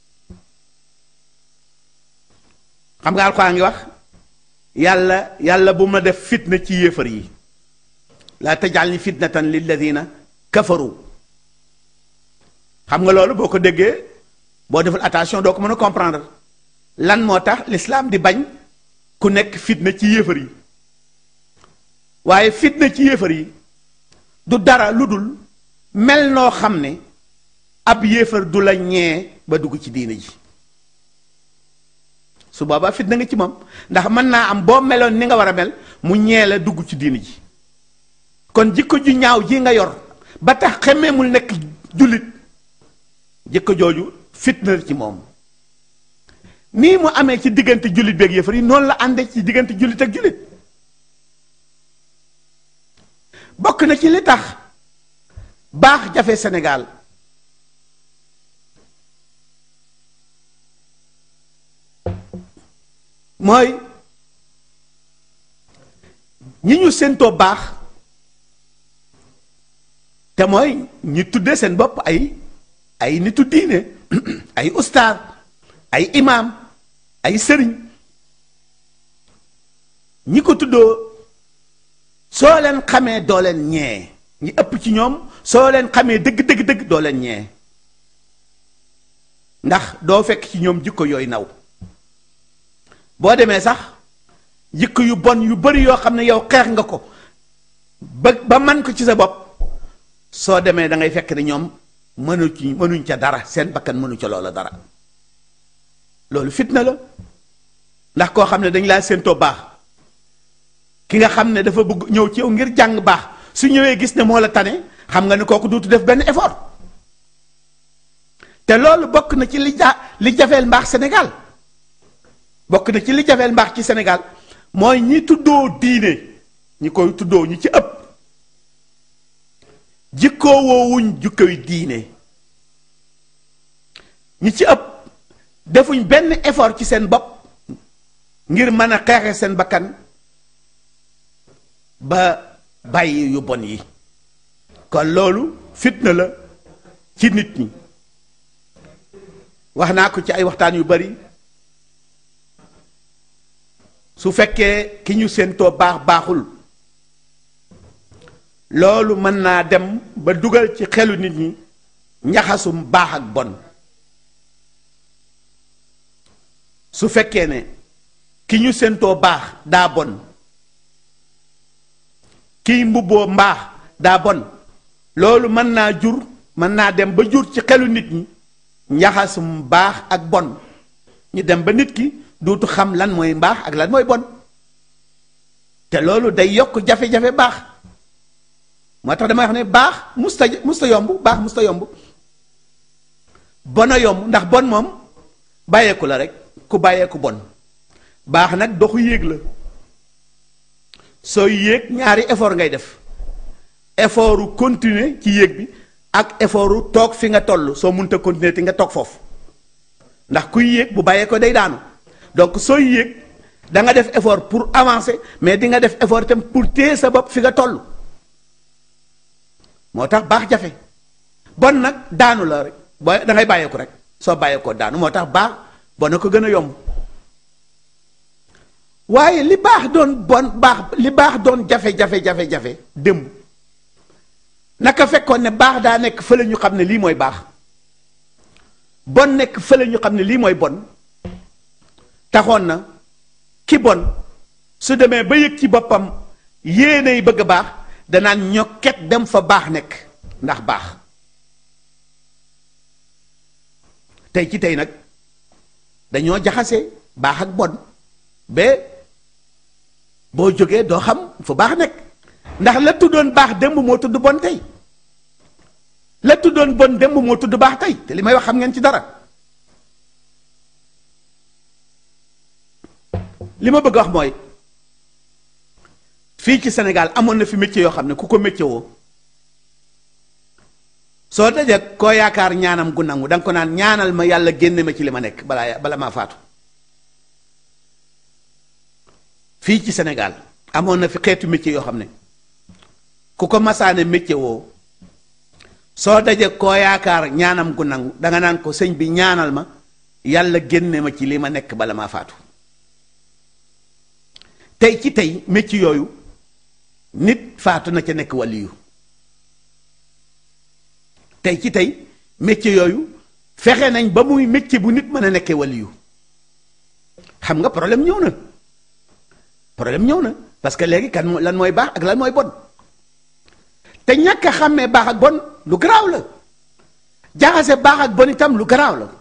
xam nga alxuraan ngi wax yàlla yàlla bu ma def fitna ci yéefar yi laa tajal ni fitnatan lilladina kafaru xam nga loolu boo ko déggee boo deful attention doo ko mën a comprendre lan moo tax l'islam di bañ ku nekk fitna ci yéefar yi waaye fitna ci yéefar yi du dara lu dul mel noo xam ne ab yéefar du la ñee ba dugg ci diine ji su boobaa fitna nga ci moom ndax mën naa am boo meloon ni nga war a mel mu ñee la dugg ci diine ji kon jikko ju ñaaw ji nga yor ba tax xemmeemul nekk jullit jikko jooju fitna ci moom nii mu amee ci diggante jullit beeg yëfar yi noonu la àndee ci diggante jullit ak jullit bokk na ci li tax baax jafe Sénégal mooy ñi ñu séentoo baax te mooy ñi tuddee seen bopp ay ay nitu diine ay ustaar ay imaam ay sëriñ ñi ko tuddoo soo leen xamee doo leen ñee ñi ëpp ci ñoom soo leen xamee dëgg dëgg dëgg doo leen ñee ndax doo fekk ci ñoom jikko yooyu naw boo demee sax jikko yu bon yu bari yoo xam ne yow xeex nga ko ba ba man ko ci sa bopp soo demee da ngay fekk ne ñoom mënu ci mënuñ ca dara seen bakkan mënu ca loola dara loolu fitna la ndax koo xam ne dañ laa séentoo baax ki nga xam ne dafa bëgg ñëw ci yow ngir jàng baax su ñëwee gis ne moo la tane xam nga ne kooku duutu def benn effort te loolu bokk na ci li ja li jafeel mbaax Sénégal bokk na ci li jafeel mbaax ci Sénégal mooy ñi tuddoo diine ñi koy tuddoo ñi ci ëpp jikkoo woowuñ jukkoy diine ñi ci ëpp defuñ benn effort ci seen bopp ngir mën a xeexe seen bakkan ba bàyyi yu bon yi kon loolu fitna la ci nit ñi wax naa ko ci ay waxtaan yu bari su fekkee ki ñu séentoo baax baaxul loolu mën naa dem ba dugal ci xelu nit ñi njaxasum baax ak bon su fekkee ne ki ñu séentoo baax daa bon kiy mbubboo mbaax daa bon loolu mën naa jur mën naa dem ba jur ci xelu nit ñi njaxasum baax ak bon ñu dem ba nit ki duutu xam lan mooy mbaax ak lan mooy bon te loolu day yokk jafe-jafe baax moo tax damay wax ne baax musta musta yomb baax musta yomb bon a yomb ndax bon moom bàyyeeku la rek ku bàyyeeku bon baax nag doxu yéeg la sooy yéeg ñaari effort ngay def effortu continuer ci yéeg bi ak effortu toog fi nga toll soo munta continuer te nga toog foofu ndax kuy yéeg bu bàyyee ko day daanu donc sooy yéeg da nga def effort pour avancer mais di nga def effort itam pour téye sa bopp fi nga toll moo tax baax jafe bon nag daanu la rek boo da ngay bàyyeeku rek soo bàyyeekoo daanu moo tax baax bon na ko gën a yomb waaye li baax doon bon baax li baax doon jafe-jafe-jafe-jafe démb naka fekkoon ne baax daa nekk fële ñu xam ne lii mooy baax bon nekk fële ñu xam ne lii mooy bon taxoon na ki bon su demee ba yëg ci boppam yéenay bëgg a baax danaan ñokket dem fa baax nekk ndax baax tey ci tey nag dañoo jaxase baax ak bon ba boo jógee doo xam fu baax nekk ndax la tuddoon baax démb moo tudd bon tey la tuddoon bon démb moo tudd baax tey te li may wax xam ngeen ci dara li ma bëgg wax mooy fii ci Sénégal amoon na fi métier yoo xam ne ku ko métier woo soo dajee koo yaakaar ñaanam gu nangu da nga ko naan ñaanal ma yàlla génne ma ci li ma nekk balaa bala maa faatu fii ci Sénégal amoon na fi xeetu métier yoo xam ne ku ko masaane métier woo soo dajee koo yaakaar ñaanam gu nangu danga naan ko sëñ bi ñaanal ma yàlla génne ma ci li ma nekk bala maa faatu tey ci tey métier yooyu nit faatu na ca nekk waliyu tey ci tey métier yooyu fexe nañ ba muy métier bu nit mën a nekkee waliyu xam nga problème ñëw na problème ñëw na parce que léegi kan lan mooy baax ak lan mooy bon te ñàkk a xàmmee baax ak bon lu garaaw la jaxase baax ak bon itam lu garaaw la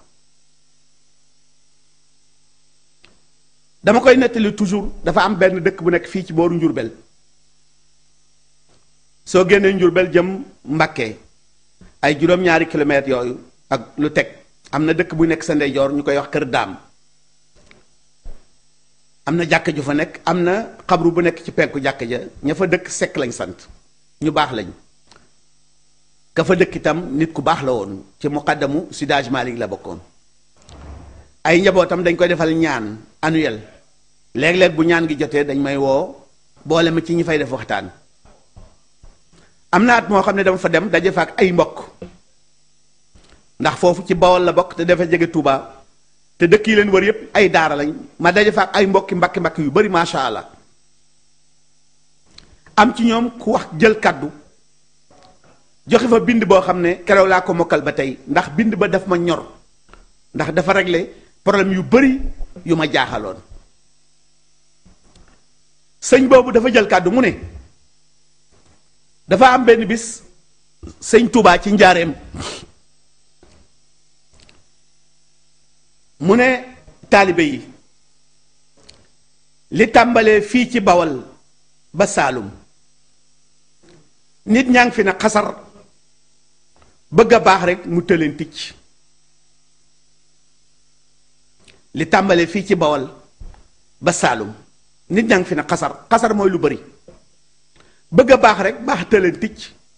dama koy nettali toujours dafa am benn dëkk bu nekk fii ci booru Njurbel soo génnee Njurbel jëm Mbakke ay juróom-ñaari kilomètres yooyu ak lu teg am na dëkk bu nekk sa ndeyjoor ñu koy wax Kër Daam am na jàkka ju fa nekk am na xabru bu nekk ci penku jàkka ja ña fa dëkk sekk lañ sant ñu baax lañ ka fa dëkk itam nit ku baax la woon ci muqaddamu Sidaj Malik la bokkoon ay njabootam dañ koy defal ñaan annuel léeg-léeg bu ñaan gi jotee dañ may woo boole ma ci ñi fay def waxtaan am na at moo xam ne dama fa dem daje fa ak ay mbokk ndax foofu ci Bawol la bokk te dafa jege Touba te dëkk yi leen wër yépp ay daara lañ ma daje fa ak ay mbokki mbakki mbakki yu bari macha allah am ci ñoom ku wax jël kaddu joxe fa bind boo xam ne keroog laa ko mokkal ba tey ndax bind ba daf ma ñor ndax dafa régler problème yu bari yu ma jaaxaloon sëñ boobu dafa jël kàddu mu ne dafa am benn bis sëñ Touba ci njaareem mu ne taalibe yi li tàmbalee fii ci bawal ba saalum nit ñaa ngi fi ne xasar bëgg a baax rek mu tëleen ticc li tàmbalee fii ci bawal ba saalum nit ñaa ngi fi ne xasar xasar mooy lu bari bëgg a baax rek baax tëleen ticc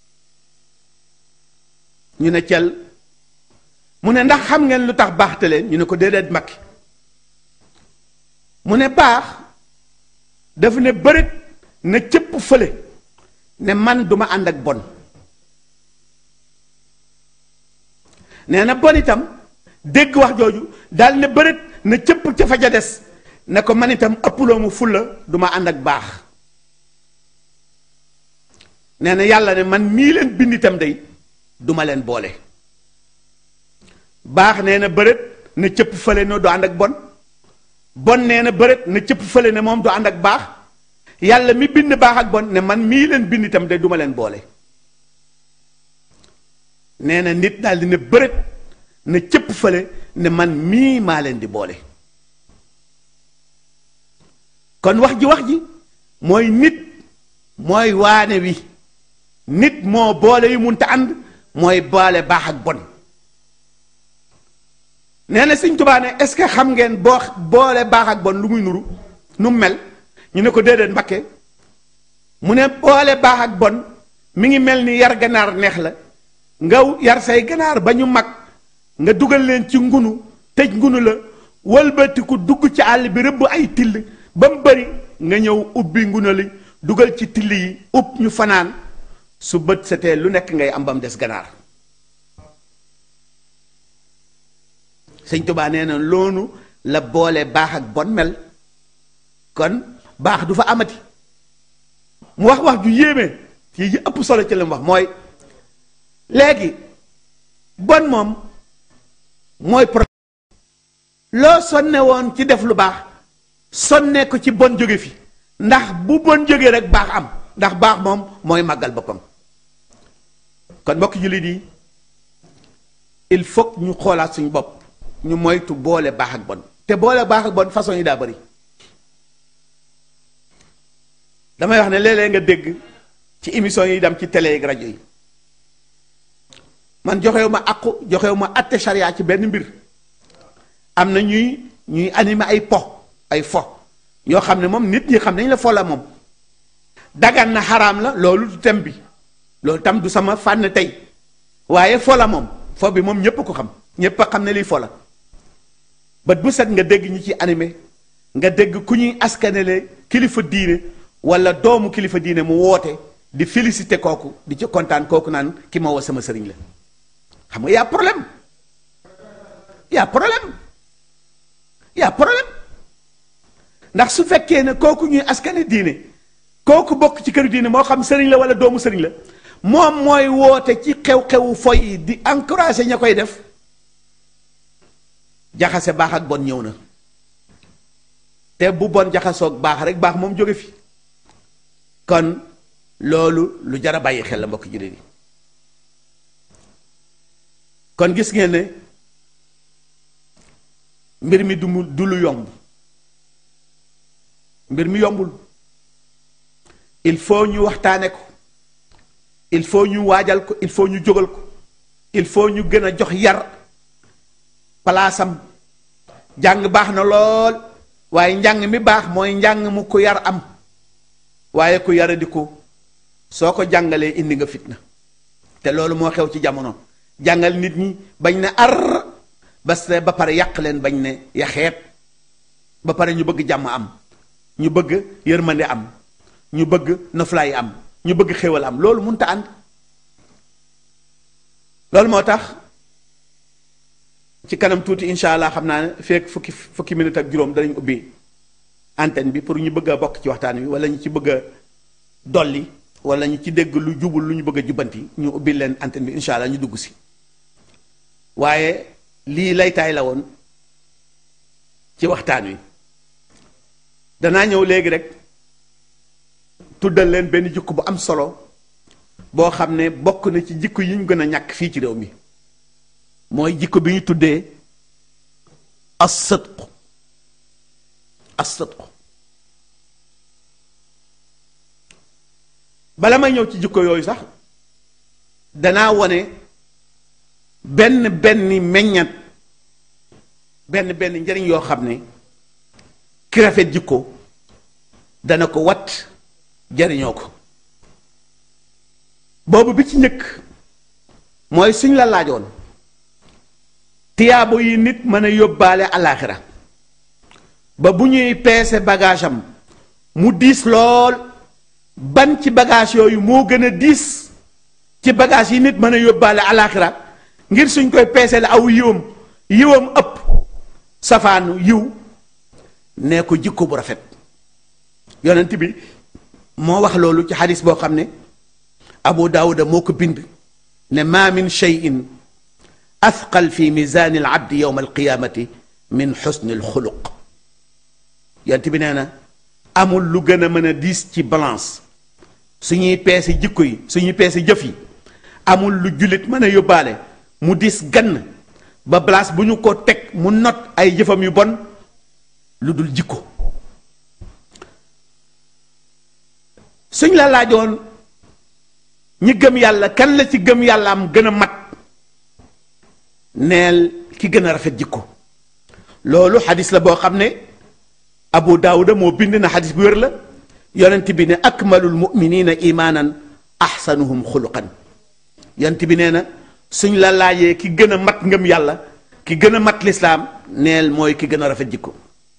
ñu ne cel mu ne ndax xam ngeen lu tax baax tëleen ñu ne ko déedéet makki mu ne baax dafa ne bërit na cëpp fële ne man duma ànd ak bon nee na bon itam dégg wax jooju daal ne bërit na cëpp ca fa ja des ne ko man itam ëpploo mu fulla duma ànd ak baax nee na yàlla ne man mii leen bind itam day duma leen boole baax nee na bërit na cëpp fële ne du ànd ak bon bon nee na bërit na cëpp fële ne moom du ànd ak baax yàlla mi bind baax ak bon ne man mii leen bind itam de duma leen boole nee na nit daal di ne bërit na cëpp fële ne man mii maa leen di boole kon wax ji wax ji mooy nit mooy waane wi nit moo boole yu munta ànd mooy boole baax ak bon nee na Sëñ Tuubaa ne est-ce que xam ngeen boo boole baax ak bon lu muy nuru nu mu mel ñu ne ko déedéet Mbakke mu ne boole baax ak bon mi ngi mel ni yar ganaar neex la nga yar say ganaar ba ñu mag nga dugal leen ci ngunu tëj ngunu la wëlbatiku dugg ci àll bi rëbb ay till ba mu bari nga ñëw ubbi ngunu li dugal ci till yi ub ñu fanaan su bët setee lu nekk ngay am ba mu des ganaar sëñ Tuubaa nee na loolu la boole baax ak bon mel kon baax du fa amati mu wax wax ju yéeme ci yi ëpp solo ci la mu wax mooy léegi bon moom mooy pro loo sonne woon ci def lu baax sonne ko ci bon jóge fi ndax bu bon jógee rek baax am ndax baax moom mooy màggal boppam kon mbokk jullit yi il faut ñu xoolaat suñu bopp ñu moytu boole baax ak bon te boole baax ak bon façon yi daa bari damay wax ne léeg-léeg nga dégg ci émission yi dem ci télé ak rajo yi man joxewu ma àqu joxewu ma atte charia ci benn mbir am na ñuy ñuy animé ay po ay fo yoo xam ne moom nit ñi xam nañ la fo la moom dagan na xaraam la loolu du tem bi loolu tam du sama fànn tey waaye fo la moom fo bi moom ñépp ko xam ñépp a xam ne lii fo la bët bu set nga dégg ñi ci animé nga dégg ku ñuy askanele kilifa diine wala doomu kilifa diine mu woote di félicité kooku di ci kontaan kooku naan ki ma woo sama sëriñ la xam nga y a problème y a problème y a problème ndax su fekkee ne kooku ñuy askane diine kooku bokk ci këru diine moo xam sëriñ la wala doomu sëriñ la moom mooy woote ci xew-xewu foy yi di encouragé ña koy def jaxase baax ak bon ñëw na te bu bon jaxasoog baax rek baax moom jóge fi kon loolu lu jar a bàyyi xel la mbokk jullit yi kon gis ngeen ne mbir mi du mu du lu yomb mbir mi yombul il faut ñu waxtaane ko il faut ñu waajal ko il faut ñu jógal ko il faut ñu gën a jox yar palaasam jàng baax na lool waaye njàng mi baax mooy njàng mu ko yar am waaye ku yara di ko soo ko jàngalee indi nga fitna te loolu moo xew ci jamono jàngal nit ñi bañ ne ar bas ba pare yàq leen bañ ne yaxeet ba pare ñu bëgg jàmm am ñu bëgg yërmande am ñu bëgg noflaay am ñu bëgg xéwal am loolu mënta ànd loolu moo tax ci kanam tuuti incha allah xam naa ne fekk fukki fukki minute ak juróom danañ ubbi antenne bi pour ñu bëgg a bokk ci waxtaan wi wala ñu ci bëgg a dolli wala ñu ci dégg lu jubul lu ñu bëgg a jubbanti ñu ubbi leen antenne bi incha allah ñu dugg si waaye lii laytaay la woon ci waxtaan wi danaa ñëw léegi rek tuddal leen benn jikko bu am solo boo xam ne bokk na ci jikko yi ñu gën a ñàkk fii ci réew mi mooy jikko bi ñu tuddee as-sidq as-sidq bala may ñëw ci jikko yooyu sax danaa wone benn benn meññat benn benn njariñ yoo xam ne ki rafet jikko dana ko wat jariñoo ko boobu bi ci njëkk mooy suñ la laajoon tiyaabo yi nit mën a yóbbaale alaaxira ba bu ñuy peese bagage am mu diis lool ban ci bagage yooyu moo gën a diis ci bagage yi nit mën a yóbbaale alaaxira ngir suñ koy peese la aw yiwam yiwam ëpp safaanu yiw nee ko jikko bu rafet yonent bi moo wax loolu ci xadis boo xam ne abu daawuda moo ko bind ne ma min cheyin athqal fi misaani al abdi yowma alqiyamati min xusni alxuluq yonent bi nee na amul lu gën a mën a diis ci balance suñuy peese jikko yi suñuy peese jëf yi amul lu jullit mën a yóbbaale mu diis gann ba place bu ñu ko teg mu not ay jëfam yu bon lu dul jikko suñ la laajoon ñi gëm yàlla kan la ci gëm yàlla am gën a mat neel ki gën a rafet jikko loolu xadis la boo xam ne abu daawuda moo bind na xadis bu wér la yonent bi ne akmalul muminina imaanan ahsanuhum xuluqan yonent bi nee na suñ la laajee ki gën a mat ngëm yàlla ki gën a mat lislaam neel mooy ki gën a rafet jikko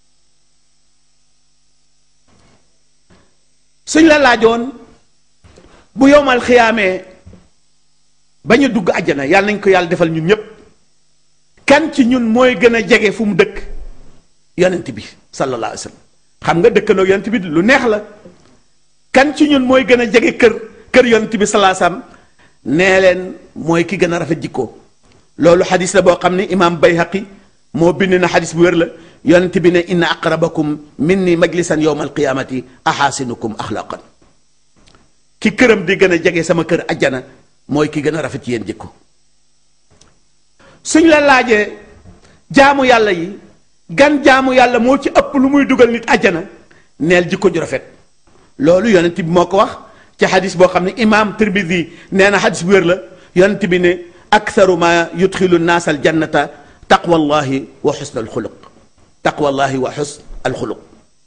suñ la laajoon bu yowmal xiyaamee ba ñu dugg àjjana yàlla nañ ko yàlla defal ñun ñépp kan ci ñun mooy gën a jege fu mu dëkk yonent bi sallallahu alayhi wa sallam xam nga dëkkandoo yonent bi lu neex la kan ci ñun mooy gën a jege kër kër yonent bi sallallahu alayhi wa sallam nee leen mooy ki gën a rafet jikko loolu xadis la boo xam ne imaam bayhaqi moo bind na xadis bu wér la yonent bi ne inna aqrabakum minni majlisan yowma alqiyamati axaasinukum axlaqan ki këram di gën a jege sama kër ajjana mooy ki gën a rafet yéen jikko suñ la laajee jaamu yàlla yi gan jaamu yàlla moo ci ëpp lu muy dugal nit ajjana neel jikko ju rafet loolu yonent bi moo ko wax ci xadis boo xam ne imaam Tirmidi nee na xadis bu wér la yonent bi ne aktharu ma yudxilu naas al jannata taqwallahi wa xusn al xuluq taqwallahi wa xusn al xuluq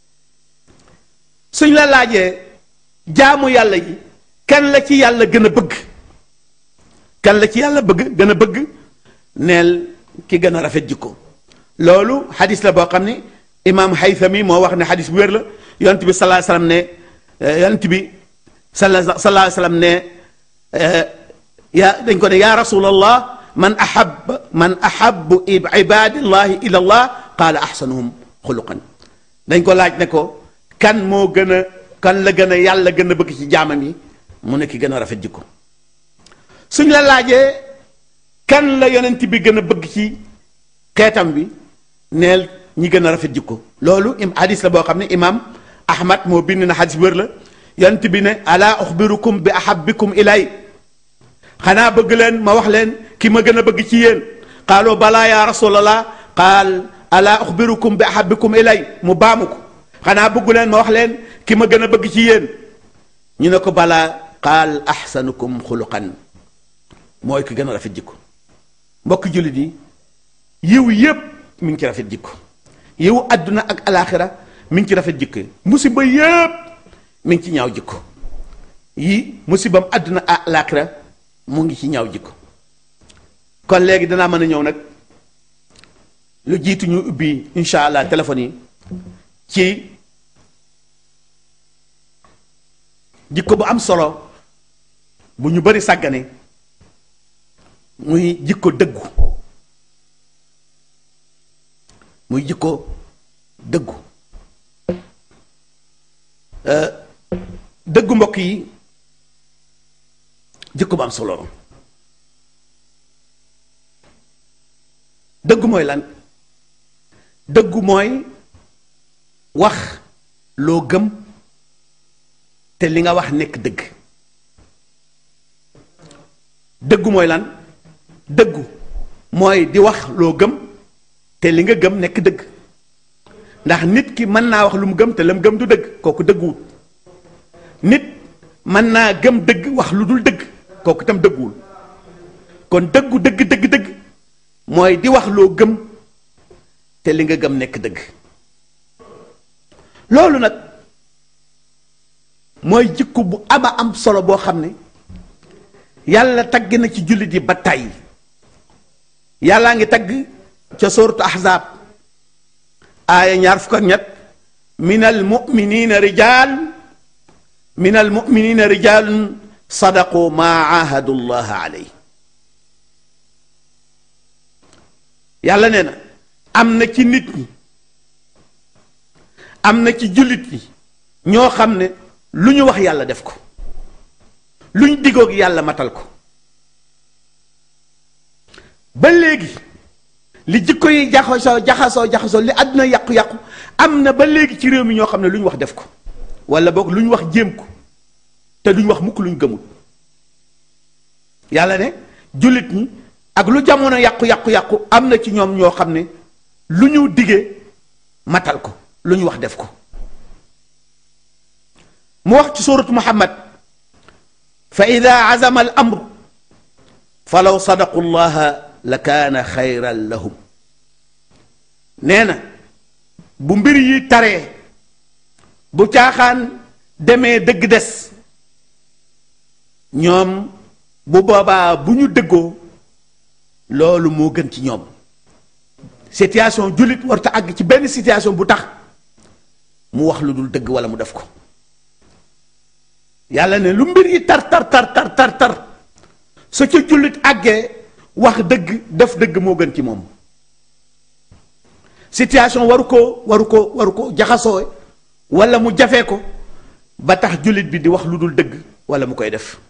suñ la laajee jaamu yàlla yi kan la ci yàlla gën a bëgg kan la ci yàlla bëgg gën a bëgg neel ki gën a rafet jikko loolu xadis la boo xam ne imaam Haythami moo wax ne xadis bu wér la yonent bi sallallahu alayhi wasallam ne yonent bi sallallahu alayhi wasallam ne yaa dañ ko ne yaa rasulallah man ahab man ahabu ibadillahi ila allah qaala ahsanuhum xuluqan dañ ko laaj ne ko kan moo gën a kan la gën a yàlla gën a bëgg ci jaamam yi mu ne ki gën a rafet jikko suñ la laajee kan la yonent bi gën a bëgg ci xeetam bi neel ñi gën a rafet jikko loolu im hadis la boo xam ne imaam ahmad moo bind na hadis wér la yonent bi ne ala uxbirukum bi ahabbikum ilay xanaa bëgg leen ma wax leen ki ma gën a bëgg ci yéen qaaloo balaa ya rasulallah qaal ala uxbirukum bi ahabbikum ilay mu baamu ko xanaa bëggu leen ma wax leen ki ma gën a bëgg ci yéen ñu ne ko balaa qaal ahsanukum xuluqan mooy ki gën a rafet jikko mbokk jullit yi yiw yépp mi ngi ci rafet jikko yiw àdduna ak alaaxira mi ngi ci rafet jikko musiba yépp mi ngi ci ñaaw jikko yi musibam àdduna ak alaaxira mu ngi ci ñaaw jikko kon léegi danaa mën a ñëw nag lu jiitu ñu ubbi insha allah téléphone yi ci jikko bu am solo bu ñu bari sàggane muy jikko dëggu muy jikko dëggu dëggu mbokk yi jikko bu am solo mooy lan dëggu mooy wax loo gëm te li nga wax nekk dëgg dëggu mooy lan dëggu mooy di wax loo gëm te li nga gëm nekk dëgg ndax nit ki mën naa wax lu mu gëm te la mu gëm du dëgg kooku dëgguwul nit mën naa gëm dëgg wax lu dul dëgg kooku itam dëgguwul kon dëggu dëgg dëgg dëgg mooy di wax loo gëm te li nga gëm nekk dëgg loolu nag mooy jikko bu ama am solo boo xam ne yàlla tagg na ci jullit yi ba tàyyi yàllaa ngi tagg ca sooratu ahzaab aaya ñaar fukk ak ñett min al muminina rijal min al muminina rijalun sadaqu ma ahadu llaha aley yàlla nee na am na ci nit ñi am na ci jullit ñi ñoo xam ne lu ñu wax yàlla def ko lu ñu digoog yàlla matal ko ba léegi li jikko yi jaxasoo jaxasoo jaxasoo li àdduna yàqu-yàqu am na ba léegi ci réew mi ñoo xam ne lu ñu wax def ko wala boog lu ñu wax jéem ko te duñ wax mukk lu ñu gëmul yàlla ne jullit ñi ak lu jamono yàqu-yàqu-yàqu am na ci ñoom ñoo xam ne lu ñu digee matal ko lu ñu wax def ko mu wax ci suuratu muhammad fa ida azama al amru fa law sadaqu llaha la kaana xayran lahum nee na bu mbir yi taree bu caaxaan demee dëgg des ñoom bu boobaa bu ñu dëggoo loolu moo gën ci ñoom situation jullit warta àgg ci benn situation bu tax mu wax lu dul dëgg wala mu def ko yàlla ne lu mbir yi tar tar tar tar tar tar sa ca jullit àggee wax dëgg def dëgg moo gën ci moom situation waru ko waru ko waru ko jaxasoo wala mu jafee ko ba tax jullit bi di wax lu dul dëgg wala mu koy def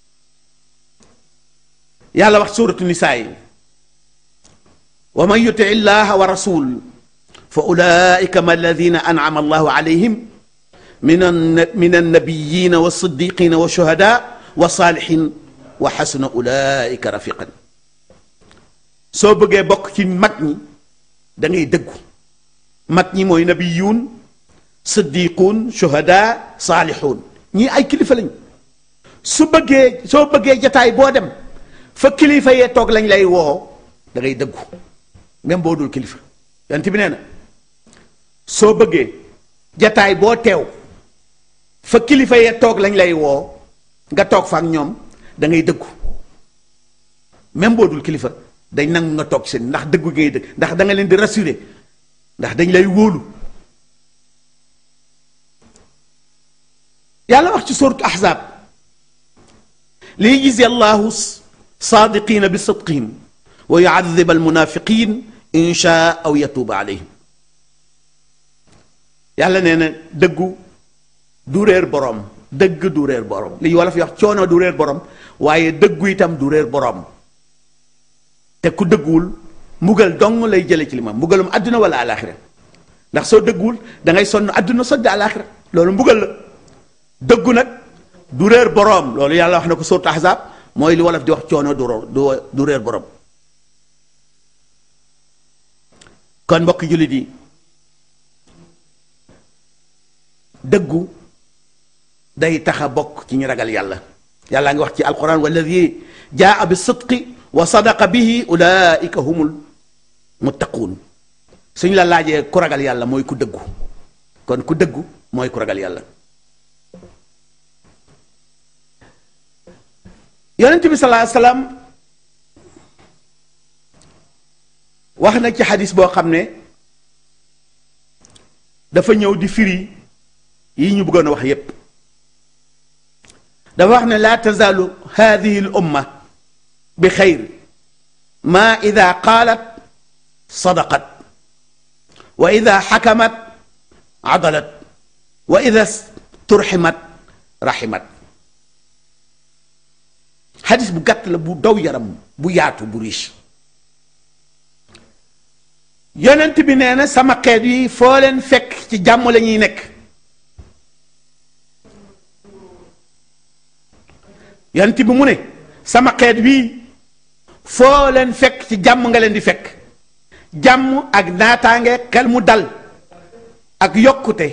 yàlla wax suuratu nisaa yi wa man yuti illaha wa rasul fa ulaika ma alladina an'ama allahu alayhim min min annabiyina wa siddiqina wa shuhada wa saalihin wa xasuna ulaika rafiqan soo bëggee bokk ci mag ñi da ngay dëggu mag ñi mooy nabiyuun siddiquun shuhada saalixuun ñii ay kilifa lañ su bëggee soo bëggee jataay boo dem fa kilifa yee toog lañ lay woo da ngay dëggu même boo dul kilifa yonent bi nee na soo bëggee jataay boo teew fa kilifa yee toog lañ lay woo nga toog fa ak ñoom da ngay dëggu même boo dul kilifa dañ nangu nga toog seen ndax dëggu ngay dëgg ndax da nga leen di rassurer ndax dañ lay wóolu yàlla wax ci suuratu ahzaab li yajzi allahu saadiqina bi sidqihim wa yuadib almunafiqin in shaa aw yatuuba alayhim yàlla nee na dëggu du réer borom dëgg du réer borom li wolof yi wax coono du réer borom waaye dëggu itam du réer borom te ku dëgguwul mbugal dong lay jële ci li ma mbugalum àdduna wala alaxira ndax soo dëgguwul da ngay sonn àdduna soddi alaxira loolu mbugal la dëggu nag du réer boroom loolu yàlla wax na ko suuratu ahzaab mooy li wolof di wax coono du du du réer boroom kon mbokk jullit yi dëggu day tax a bokk ci ñu ragal yàlla yàlla ngi wax ci alquran walladi jaa bi sidqi wa sadaqa bihi ulaika humul muttaquun suñ la laajee ku ragal yàlla mooy ku dëggu kon ku dëggu mooy ku ragal yàlla yonent bi salaa salaam wax na ci xadis boo xam ne dafa ñëw di firi yi ñu bëggoon a wax yépp dafa wax ne laa tazaalu hadihi l umma bi xayr ma ida qaalat sadaqat wa ida xakamat adalat wa ida turximat raximat xadis bu gàtt la bu daw yaram bu yaatu bu riche yonent bi nee na sama xeet yi foo leen fekk ci jàmm la ñuy nekk yonent bi mu ne sama xeet wii foo leen fekk ci jàmm nga leen di fekk jàmm ak naataange xel mu dal ak yokkute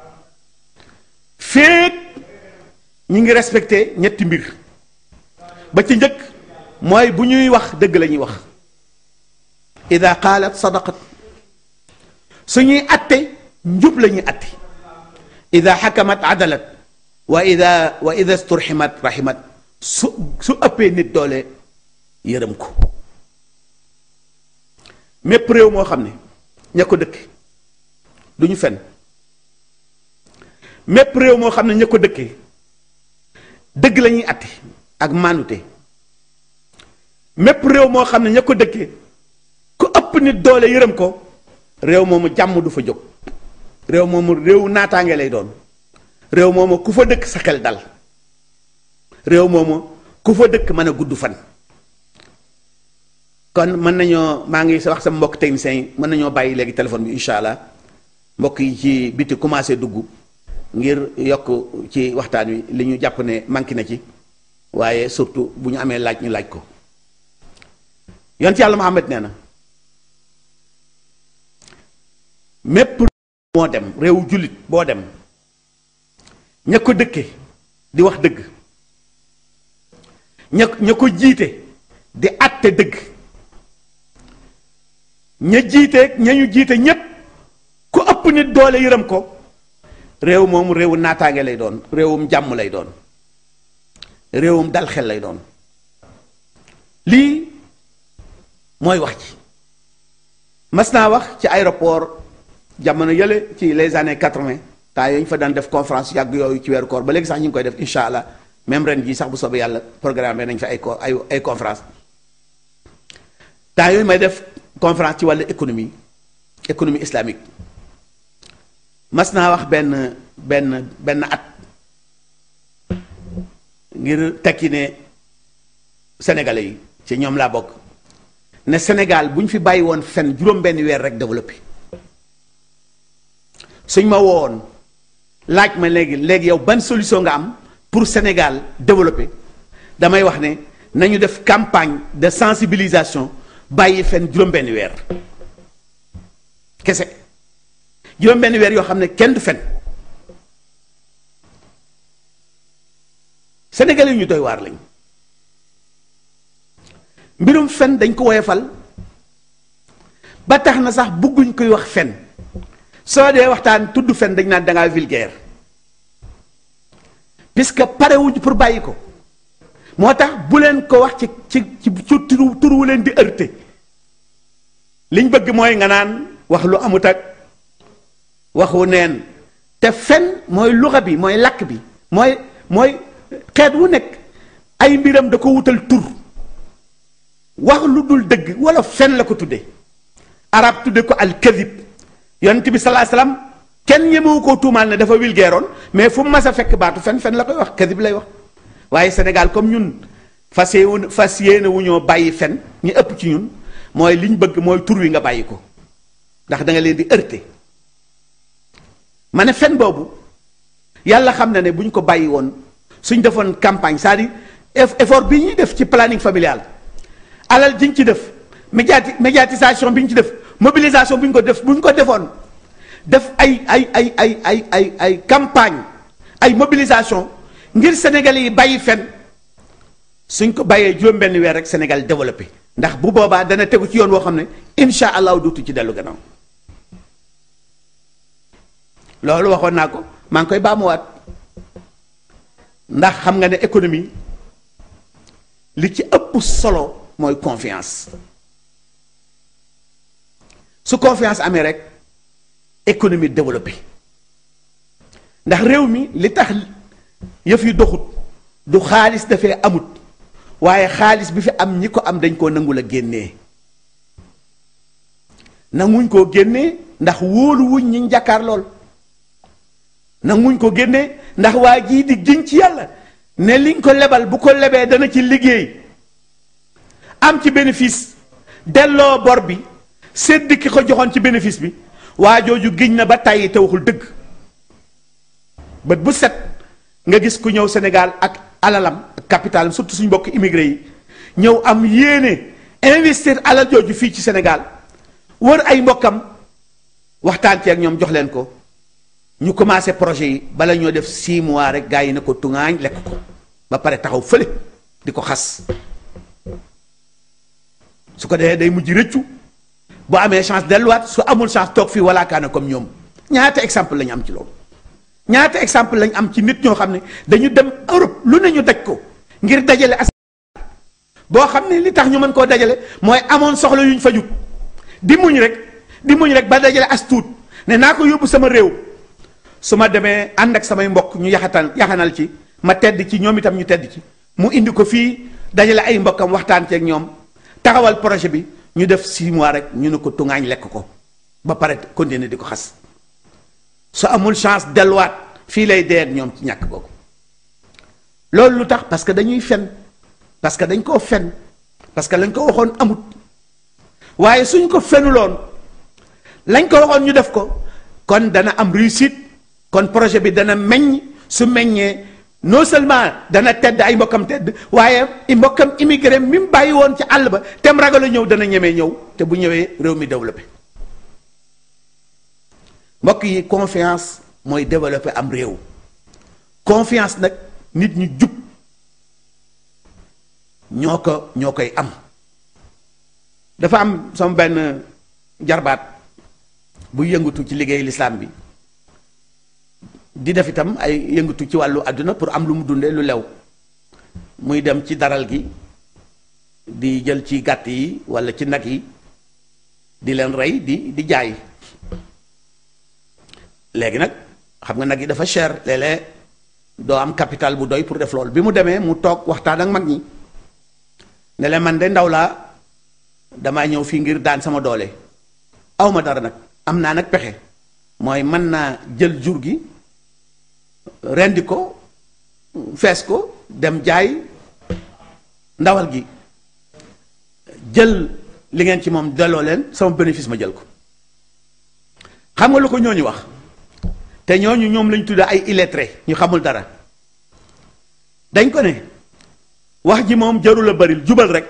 féeg ñi ngi respecté ñetti mbir ba ci njëkk mooy bu ñuy wax dëgg la ñuy wax ida qaalat sadaqat suñuy atte njub la ñuy atte ida xakamat adalat wa ida wa ida sturximat raximat su su ëppee nit doole yërëm ko mépp réew moo xam ne ña ko dëkk du ñu fen mépp réew moo xam ne ña ko dëkkee dëgg la ñuy atte ak maanute mépp réew moo xam ne ña ko dëkkee ku ëpp nit doole yërëm ko réew moomu jàmm du fa jóg réew moomu réew naataange lay doon réew moomu ku fa dëkk sa xel dal réew moomu ku fa dëkk mën a gudd fan kon mën nañoo maa ngi wax sama mbokk techniciens yi mën nañoo bàyyi léegi téléphone bi incha allah mbokk yi ci biti commencé dugg ngir yokk ci waxtaan wi li ñu jàpp ne manqué na ci waaye surtout bu ñu amee laaj ñu laaj ko yont yàlla Muhammad nee na mépp moo dem réewu jullit boo dem ña ko dëkke di wax dëgg ña ña ko jiite di àtte dëgg ña jiite ña ñu jiite ñépp ku ëpp nit doole yërëm ko réew moomu réewu naataange lay doon réewum jàmm lay doon réewum dal xel lay doon lii mooy wax ci mas naa wax ci aéroport jamono yële ci les années quatre-vingt temps yooyu ñu fa daan def conférence yàgg yooyu ci weeru koor ba léegi sax ñu ngi koy def incha allah même ren jii sax bu soobee yàlla programme nañ fa ay co ay ay conférence temps yooyu may def conférence ci wàllu économie économie islamique mas naa wax benn benn benn at ngir tekki ne sénégalais yi ci ñoom laa bokk ne Sénégal bu ñu fi bàyyi woon fen juróom-benn weer rek développé suñ ma woon laaj ma léegi léegi yow ban solution nga am pour Sénégal développé damay wax ne nañu def campagne de sensibilisation bàyyi fen juróom-benn weer kese juróom-benn weer yoo xam ne kenn du fen Sénégalais yi ñu doy waar lañ mbirum fen dañ ko woyofal ba tax na sax bëgguñ koy wax fen soo dee waxtaan tudd fen dañ naan dangaa vulgaire puisque parewuñ pour bàyyi ko moo tax bu leen ko wax ci ci ci turu turu leen di heurter liñ bëgg mooy nga naan wax lu amut ak waxu neen te fen mooy luxa bi mooy lakk bi mooy mooy xeet wu nekk ay mbiram da ko wutal tur wax lu dul dëgg wala fen la ko tudde arab tudde ko al kadib yonent bi salaa salaam kenn ñemewu koo tuumaal ne dafa wilgeeroon mais fu mu mas a fekk baatu fen fen la koy wax kadib lay wax waaye Sénégal comme ñun fas yéene fas yéene wu ñoo bàyyi fen ñu ëpp ci ñun mooy liñ bëgg mooy tur wi nga bàyyi ko ndax da nga leen di heurter ma ne fen boobu yàlla xam na ne bu ñu ko bàyyi woon suñ defoon campagne c'est-à-dire effort bi ñuy def ci planning familial alal jiñ ci def médiati médiatisation bi ñu ci def mobilisation bu ñu ko def bu ñu ko defoon def ay ay ay ay ay ay ay campagne ay mobilisation ngir Sénégalais yi bàyyi fen suñ ko bàyyee juróom-benn weer rek Sénégal développé ndax bu boobaa dana tegu ci yoon woo xam ne insha allahu duutu ci dellu gannaaw loolu waxoon naa ko maa ngi koy baamuwaat ndax xam nga ne économie li ci ëpp solo mooy confiance su confiance amee rek économie développée ndax réew mi li tax yëf yi doxut du xaalis dafee amut waaye xaalis bi fi am ñi ko am dañ koo nangul a génnee nanguñ koo génnee ndax wóolu wuñ ñi jàkkaar lool nanguñ ko génnee ndax waa jii di giñ ci yàlla ne liñ ko lebal bu ko lebee dana ci liggéey am ci bénéfice delloo bor bi sédd ki ko joxoon ci bénéfice bi waa jooju giñ na ba tàyyi te waxul dëgg bët bu set nga gis ku ñëw Sénégal ak alalam ak capitalam surtout suñu mbokk immigré yi ñëw am yéene investir alal jooju fii ci Sénégal wër ay mbokkam waxtaan ci ak ñoom jox leen ko ñu commencé projet yi bala ñoo def six mois rek gars yi ne ko tungaañ lekk ko ba pare taxaw fële di ko xas su ko defee day mujj rëccu bu amee chance delluwaat su amul chance toog fii wala kaana comme ñoom ñaata exemple la ñu am ci loolu ñaata exemple lañ am ci nit ñoo xam ne dañu dem Europe lu ne ñu daj ko ngir dajale as boo xam ne li tax ñu mën koo dajale mooy amoon soxla yuñ fajut di muñ rek di muñ rek ba dajale as tuut ne naa ko yóbbu sama réew su ma demee ànd ak samay mbokk ñu yaxatal yaxanal ci ma tedd ci ñoom itam ñu tedd ci mu indi ko fii dajale ay mbokkam waxtaan ci ak ñoom taxawal projet bi ñu def six mois rek ñu ne ko tungaañ lekk ko ba pare continuer di ko xas su amul chance delluwaat fii lay dee ak ñoom ci ñàkk googu loolu lu tax parce que dañuy fen parce que dañ koo fen parce que lañ ko waxoon amut waaye suñ ko fenuloon lañ ko waxoon ñu def ko kon dana am réussite kon projet bi dana meññ su meññee non seulement dana tedd ay mbokkam tedd waaye i mbokkam immigré mi mu bàyyi woon ci àll ba tem ragal a ñëw dana ñemee ñëw te bu ñëwee réew mi développé mbokk yi confiance mooy développé am réew confiance nag nit ñu jub ñoo ko ñoo koy am dafa am sama benn jarbaat bu yëngatu ci liggéey lislaam bi di def itam ay yëngatu ci wàllu àdduna pour am lu mu dundee lu lew muy dem ci daral gi di jël ci gàtt yi walla ci nag yi di leen rey di di jaay léegi nag xam nga nag yi dafa cher léeg-léeg doo am capital bu doy pour def loolu bi mu demee mu toog waxtaan ak mag ñi ne leen man de ndaw laa damaa ñëw fii ngir daan sama doole awma dara nag am naa nag pexe mooy mën naa jël jur gi rendi ko fees ko dem jaay ndawal gi jël li ngeen ci moom delloo leen sama bénéfice ma jël ko xam nga lu ko ñooñu wax te ñooñu ñoom lañ tudde ay illettré ñu xamul dara dañ ko ne wax ji moom jarul a bari jubal rek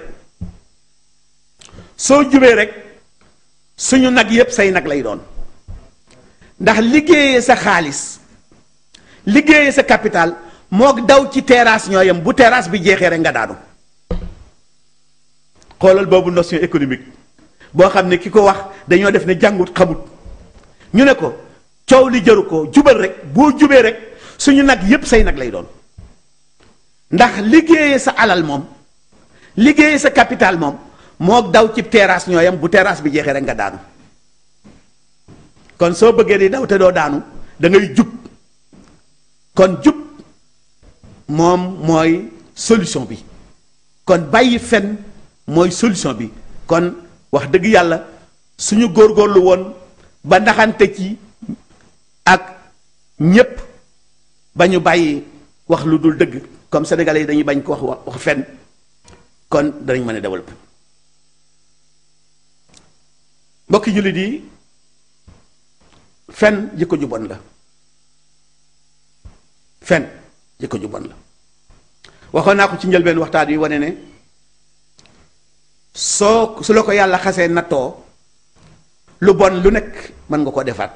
soo jubee rek suñu nag yépp say nag lay doon ndax liggéeyee sa xaalis liggéeyee sa capital mook daw ci terrasse ñoo yem bu terrasse bi jeexee rek nga daanu xoolal boobu notion économique boo xam ne ki ko wax dañoo def ne jàngut xamut ñu ne ko coow li jaru ko jubal rek boo jubee rek suñu nag yépp say nag lay doon ndax liggéeyee sa alal moom liggéeyee sa capital moom mook daw ci terrasse ñoo yem bu terrasse bi jeexee rek nga daanu kon soo bëggee di daw te doo daanu da ngay jub kon jub moom mooy solution bi kon bàyyi fen mooy solution bi kon wax dëgg yàlla suñu góorgóorlu woon ba ndaxante ci ak ñépp ba ñu bàyyi wax lu dul dëgg comme sénégalais yi dañuy bañ ko wax wax fen kon danañ mën a développer mbokki jullit yi fen jikko ju bon la fen jikko ju bon la waxoon naa ko ci njëlbeen waxtaan wi wane ne soo su la ko yàlla xasee nattoo lu bon lu nekk mën nga ko defaat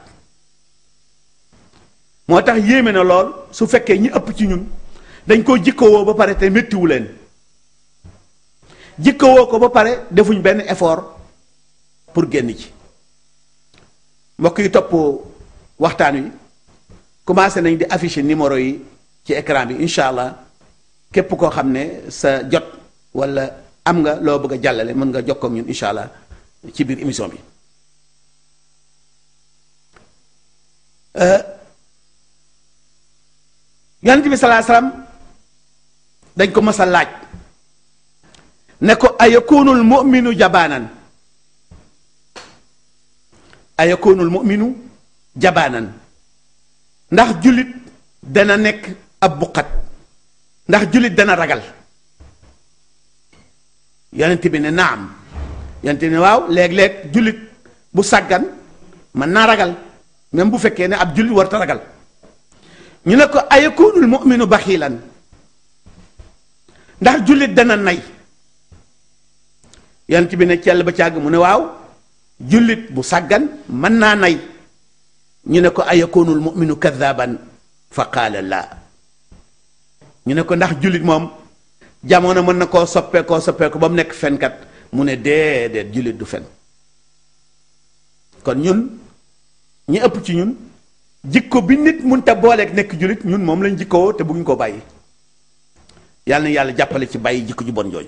moo tax yéeme na lool su fekkee ñi ëpp ci ñun dañ koo jikkowoo ba pare te méttiwu leen jikkowoo ko ba pare defuñ benn effort pour génn ci mbokk yi topp waxtaan wi commencé nañ di afficher numéro yi ci écran bi incha allah képp koo xam ne sa jot wala am nga loo bëgg a jàllale mën nga jokkoo ak ñun incha allah ci biir émission bi. yonent bi salaa salaam dañ ko mës a laaj ne ko ayakunul mu'minu jabaanan ayakunul mu'minu jabaanan ndax jullit dana nekk ab buqat ndax jullit dana ragal yonent bi ne naam yonent bi ne waaw léeg-léeg jullit bu sàggan mën naa ragal même bu fekkee ne ab jullit warta ragal ñu ne ko ayakunul mu'minu baxiilan ndax jullit dana nay yonent bi ne cell ba càgg mu ne waaw jullit bu sàggan mën naa nay ñu ne ko ayakunul mu'minu kadhaban fa qaala laa ñu ne ko ndax jullit moom jamono mën na koo soppeekoo soppeeku ba mu nekk fenkat mu ne déedéet jullit du fen kon ñun ñi ëpp ci ñun jikko bi nit munta booleeg nekk jullit ñun moom lañ jikkoo te bëgguñ koo bàyyi yàlla na yàlla jàppale ci bàyyi jikko ju bon jooju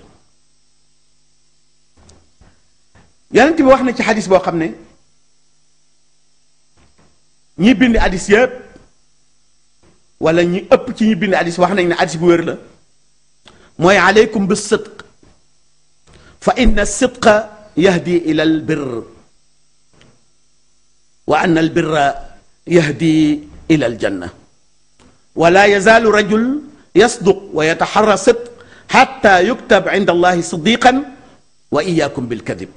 yonent bi wax na ci xadis boo xam ne ñi bind hadis yëpp wala ñi ëpp ci ñi bind hadis wax nañ ne hadis bu wér la mooy aleykum bi sidq fa inna sidqa yahdi ila al birr wa anna al birra yahdi ila al janna wala yazaalu rajul yasduq wa yataxarra sidq xatta yuktab inda allahi siddiqan wa iyakum bilkadib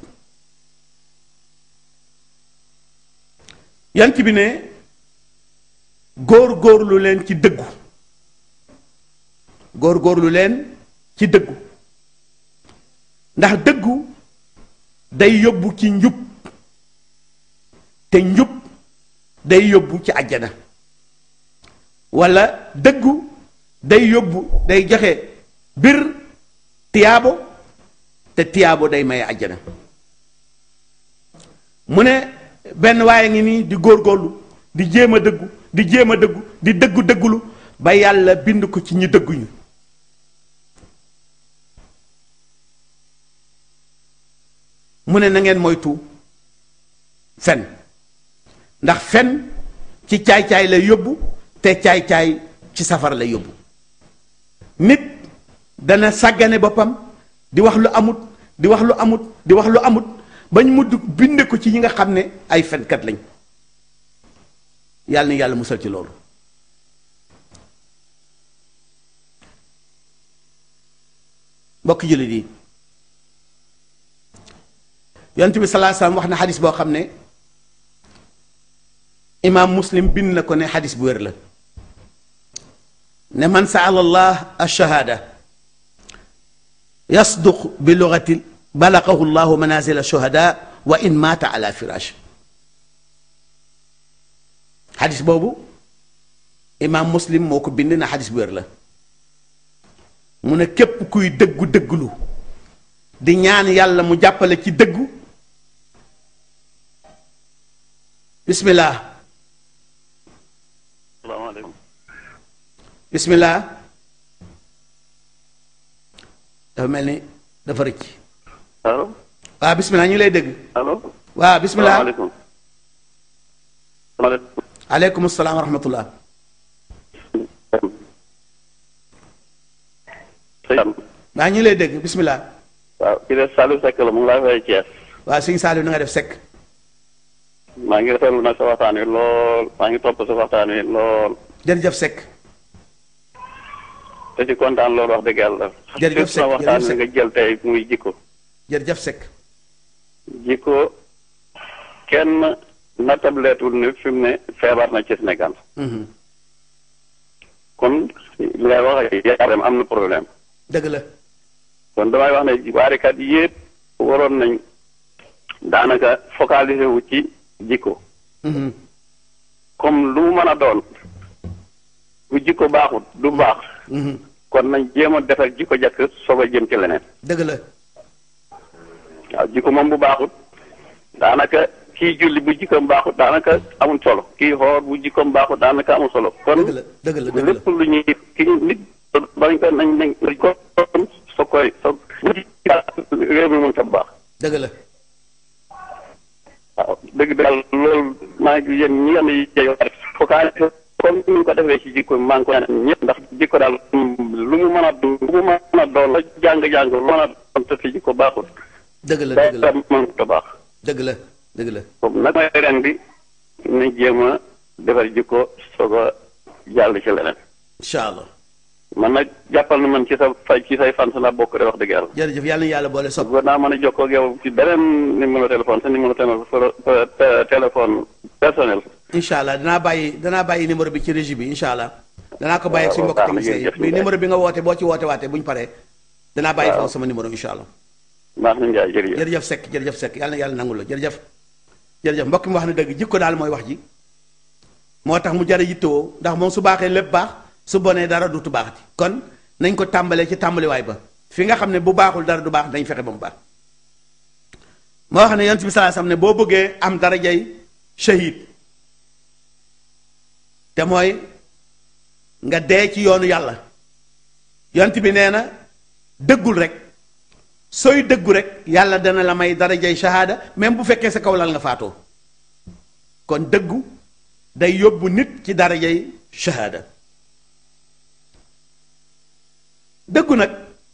yant bi ne góor góorlu leen ci dëggu góor góorlu leen ci dëggu ndax dëggu day yóbbu ci njub te njub day yóbbu ci àjjana walla dëggu day yóbbu day joxe bir tiyaabo te tiyaabo day maye àjjana mu ne benn waaye ngi nii di góorgóorlu di jéem a dëggu di jéem a dëggu di dëggu dëggulu ba yàlla bind ko ci ñi dëgguñu mu ne na ngeen moytu fen ndax fen ci caay-caay lay yóbbu te caay-caay ci safara lay yóbbu nit dana sàggane boppam di wax lu amut di wax lu amut di wax lu amut bañ mudd binde ko ci ñi nga xam ne ay fenkat lañ yàlla na yàlla musal ci loolu mbokk jullit yi yonent bi salaa salaam wax na xadis boo xam ne imaam muslim bind na ko ne xadis bu wér la ne man saala allah alchahaada yasduq bi lugati balaqahu llahu manazil shuhada wa in maata ala firash xadis boobu imaam muslim moo ko bind na xadis bu wér la mu ne képp kuy dëggu dëggulu di ñaan yàlla mu jàppale ci dëggu bismillah salaamaaleykum bismillah dafa mel ni dafa rëcc allo waaw bismillah ñu ngi lay dégg allo waaw bismillah salaamaaleykum salaamaaleykum aleykum salaam wa rahmatullah sëñ waaw ñu ngi lay dégg bismillah waaw kii de Saliou Seck la mu ngi laa fay Thiès waaw sëñ Saliou na nga def sekk maa ngi rafetlu nag sa waxtaan wi lool maa ngi topp sa waxtaan wi lool jërëjëf sekk te ci kontaan loolu wax dëgg yàlla Jërëjëf sa Seck, waxtaan jërëjëf wi nga jël tey muy jikko jërëjëf sekk jikko kenn nattableetul ne fi mu ne feebar na ci Sénégal Mhm. kon li ngay wax ak yaram am na problème dëgg la kon damay wax ne waarikat yépp waroon nañ daanaka focaliser wu ci jikko Mhm. comme lu mu mën a doon bu jikko baaxut du baax Mhm. kon nañ jéem a defar jikko jakk soog a jëm ci leneen dëgg la waaw jikko moom bu baaxut daanaka kii julli bu jikkoom baaxut daanaka amul solo kii xoor bu jikkoom baaxut daanaka amul solo kon dëgg la dëgg la dëgg la lépp lu ñuy ki nit bañ ko nañ nañ nañ ko soo koy soo réew mi mën sa baax dëgg la waaw dëgg daal loolu maa ngi yéen ñi nga xam ne yeyoo rek focaliser comme ni ñu ko defee ci jikko maa ngi ko ñaan ñëpp ndax jikko daal lu mu mën a du lu mu mën a doon la jàng-jàng lu mën a doon te si jikko baaxul dëgg la dëgg la dara mën ta baax dëgg la dëgg la comme nag mooy ren bi nañ jéem a defar jikko soog a jàll ci leneen incha allah man nag jàppal na man ci sa fay ci say fan laa bokk de wax dëgg yàlla. jërëjëf yàlla na yàlla boole sopp bëggoon naa mën a jokkoo ak yow ci beneen numéro téléphone sa numéro téléphone téléphone personnel. incha allah danaa bàyyi danaa bàyyi numéro bi ci régie bi incha allah. danaa ko bàyyi ak suñu mbokk baax na technicien yi jërëjëf bi numéro bi nga woote boo ci woote waatee bu ñu paree. danaa bàyyi waaw. foofu sama numéro incha allah. baax na Ndiaye jërëjëf. jërëjëf Seck jërëjëf Seck yàlla na yàlla nangul la jërëjëf jërëjëf mbokk mi wax na dëgg jikko daal mooy wax ji moo tax mu jar a yittewoo ndax moom su baaxee lépp baax su bonee dara dutu baaxati kon nañ ko tàmbalee ci tàmbaliwaay ba fi nga xam ne bu baaxul dara du baax dañ fexe ba mu baax moo wax ne yonent bi sallallahu alayhi wasallam ne boo bëggee am darajay shahid te mooy nga dee ci yoonu yàlla yonent bi nee na dëggul rek sooy dëggu rek yàlla dana la may darajay shahada même bu fekkee sa kaw lal nga faatoo kon dëggu day yóbbu nit ci darajay shahada dëggu nag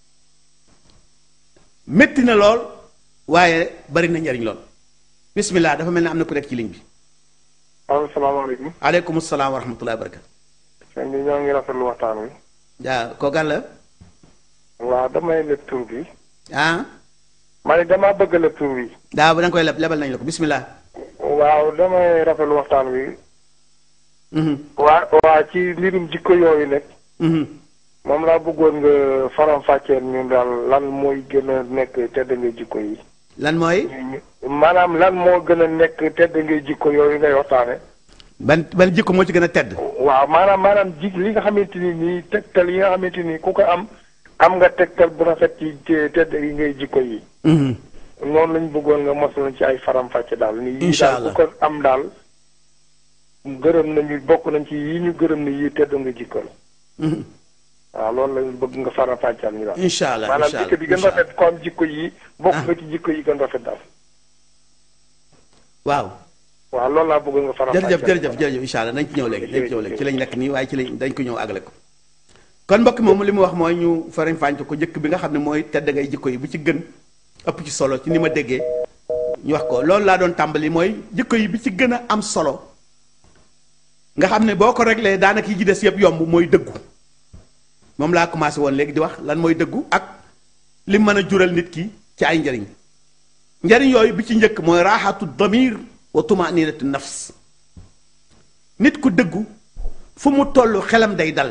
métti na lool waaye bari na njariñ lool bismillah dafa mel ne am na ku nekk ci ligne bi waaw salaamaaleykum. aleykum salaam wa rahmatullahi wa barakatu sëñ bi ñoo ngi rafetlu waxtaan wi. yaa kookan la waaw damay leb tur bi. ah ma ne damaa bëgg leb tur bi. daa ba da nga koy leb lebal nañ la ko bismillah waaw damay rafetlu waxtaan wi. mhm waa waa ci mbirum jikko yooyu nag. mhm moom laa bëggoon nga faram-fàcceel ñu daal lan mooy gën a nekk tedd nga jikko yi. lan mooy maanaam lan moo gën a nekk tedd nga jikko yooyu ngay waxtaane ban ban jikko moo ci gën a tedd waaw maanaam maanaam ji li nga xamante ni nii tegtal yi nga xamante ni ku ko am am nga tegtal bu rafet ci te- tedd yi ngay jikko yi. mhm noonu lañ bëggoon nga mos ci ay faram-fàcce daal. ni yii Incha daal allah ku ko am daal gërëm nañu bokk nañ ci yii ñu gërëm ne yii tedd nga jikko la. mhm waaw loolu lañ bëgg nga faram-fàcceel ñu daal. incha allah maanaam incha jikko bi gën allah rafet ko am jikko yi. bokk Ah. nga ci jikko yi gën rafet daal. waaw waaw loolu laa bëgg nga faram-fàcceel. jërëjëf jërëjëf jërëjëf incha allah nañ ci ñëw léegi nañ ci ñëw léegi ci lañ nekk nii waaye ci lañ dañ ko ñëw àggale ko kon mbokk moom li mu wax mooy ñu farañ fànc ko jëkk bi nga xam ne mooy tedd ngay jikko yi bu ci gën ëpp ci solo ci ni ma déggee ñu wax ko loolu laa doon tàmbali mooy jikko yi bi ci gën a am solo nga xam ne boo ko réglé daanaka yi ci des yëpp yomb mooy dëggu moom laa commencé woon léegi di wax lan mooy dëggu ak li mën a jural nit ki ci ay njariñ njariñ yooyu bi ci njëkk mooy raaxatu damir wa tumaninatu nafs nit ku dëggu fu mu toll xelam day dal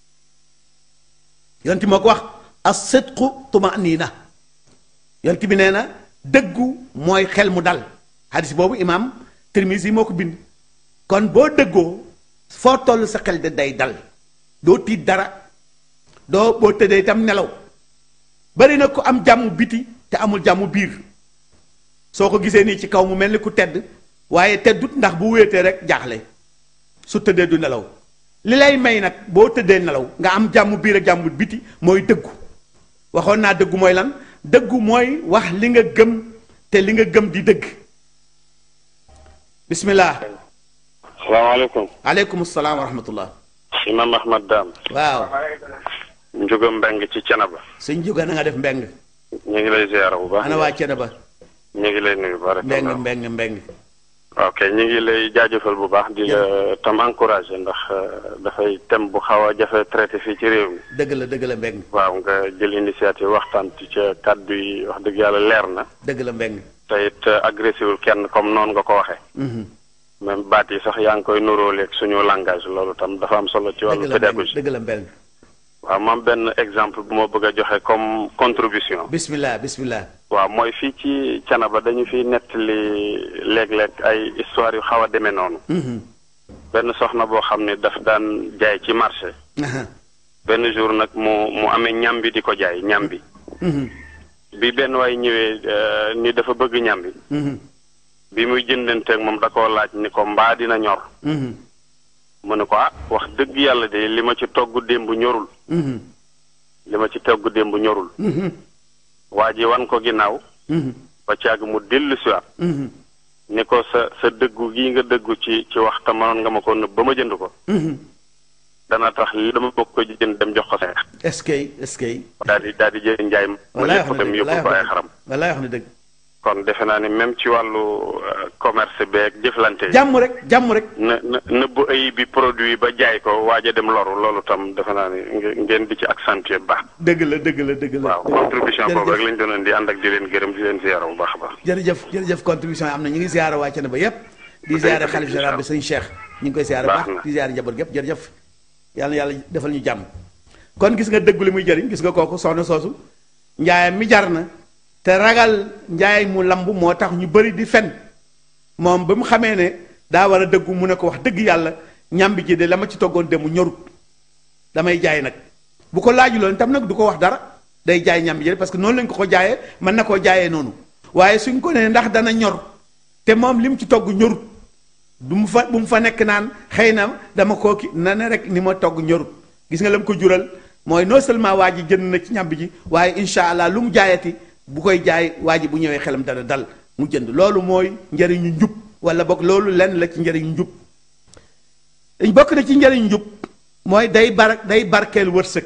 yonti moo ko wax as-sidqu tumanina yonti bi nee na dëggu mooy xel mu dal hadis boobu imaam Tirmisi moo ko bind kon boo dëggoo foo toll sa xel de day dal doo tiit dara doo boo tëddee itam nelaw bari na ko am jàmm biti te amul jàmm biir soo ko gisee nii ci kaw mu mel ni ku tedd waaye teddut ndax bu wéetee rek jaaxle su tëddee du nelaw li lay may nag boo tëddee nelaw nga am jàmm biir ak jàmm biti mooy dëggu waxoon naa dëggu mooy lan dëggu mooy wax li nga gëm te li nga gëm di dëgg bismillah salaamaaleykum. aleykum salaam wa rahmatullah Imam Ahmad Dam. waaw Njuga Mbeng ci Cenaba. sëñ jóga na nga def mbeng ñu ngi lay ziyaara bu baax. ana waa cene ba ñu ngi lay nuyu baax. mbeng mbeng mbeng ok ñu ngi lay jaajëfal bu baax di la tam encouragé ndax euh, dafay thème bu xaw a jafe traité fii ci réew mi. dëgg la dëgg la mbeng waaw nga jël initiative waxtaan ci ca kàddu yi wax dëgg yàlla leer na. dëgg la mbeng te it agressé wul kenn comme noonu nga ko waxee. Mhm. même baat yi sax yaa ngi koy nuróoleeg suñu langage loolu tam dafa am solo ci wàllu dëgg la mbeng pédagogie. dëgg la mbeng waaw moom benn exemple bu ma bëgg a joxe comme contribution. bismillah bismillah waaw mooy fii ci Canaba dañu fi nettali léeg-léeg ay histoire yu xaw a demee noonu. Mhm. benn soxna boo xam ne daf daan jaay ci marché. Aha. benn jour nag mu mu amee ñambi di ko jaay ñambi. Mhm. bi benn waay ñëwee euh, ni dafa bëgg ñambi. Mhm. bi muy jëndanteeg moom da koo laaj ni ko mbaa dina ñor. Mhm. mu ne ko ah wax dëgg yàlla de li ma ci togg démb ñorul. Mhm. li ma ci togg démb ñorul. Mhm. waa ji wan ko ginnaaw. Mhm. ba caag mu dellu si waat Mhm. ni ko sa sa dëggu gii nga dëggu ci ci wax te mënoon nga ma ko nëbb ba ma jënd ko. Mhm. dana tax li dama bokk ko jënd dem jox ko sa est-ce que est-ce que daal di daal di jël njaay ma wallaay yëpp wax na dem dëgg yóbbu ko ay xaram wallaay wax na dëgg kon defe naa ni même ci wàllu euh, commerce beeg jëflante yi. jàmm rek jàmm rek na na nëbbu ayib bi produit ba jaay ko waaj a dem loru loolu tam defe naa ni nge- ngeen di ci accentuer bu baax. dëgg la dëgg la dëgg la waaw contribution boobu jërëjëf. rek lañ doon di ànd ak di leen gërëm di leen ziyaara bu baax a baax. jërëjëf jërëjëf contribution yi am na ñu ngi ziyaara waa Thiénaba yépp di ziyaara xalif général bi sëñ Cheikh ñu ngi koy ziyaara Baax baax na. di ziyaara njaboot gépp jërëjëf yàlla na yàlla defal ñu jàmm kon gis nga dëggu li muy jëriñ gis nga kooku soxna soosu njaayam mi jar na te ragal njaay mu lamb moo tax ñu bëri di fen moom ba mu xamee ne daa war a dëggu mu ne ko wax dëgg yàlla ñambi ji de la ma ci toggoon dem mu ñorut damay jaay nag bu ko laajuloon tam nag du ko wax dara day jaay ñambi ji parce que noonu lañ ko ko jaayee mën na koo jaayee noonu waaye suñ ko nee ndax dana ñor te moom li mu ci togg ñorut du mu fa bu mu fa nekk naan xëy na dama koo ki na ne rek ni ma togg ñorut gis nga la mu ko jural mooy non seulement waa ji jënd na ci ñambi ji waaye incha allah lu mu jaayati bu koy jaay waa ji bu ñëwee xelam dana dal mu jënd loolu mooy njëriñu njub wala boog loolu lenn la ci njëriñu njub bokk na ci njëriñu njub mooy day bar day barkeel wërsëg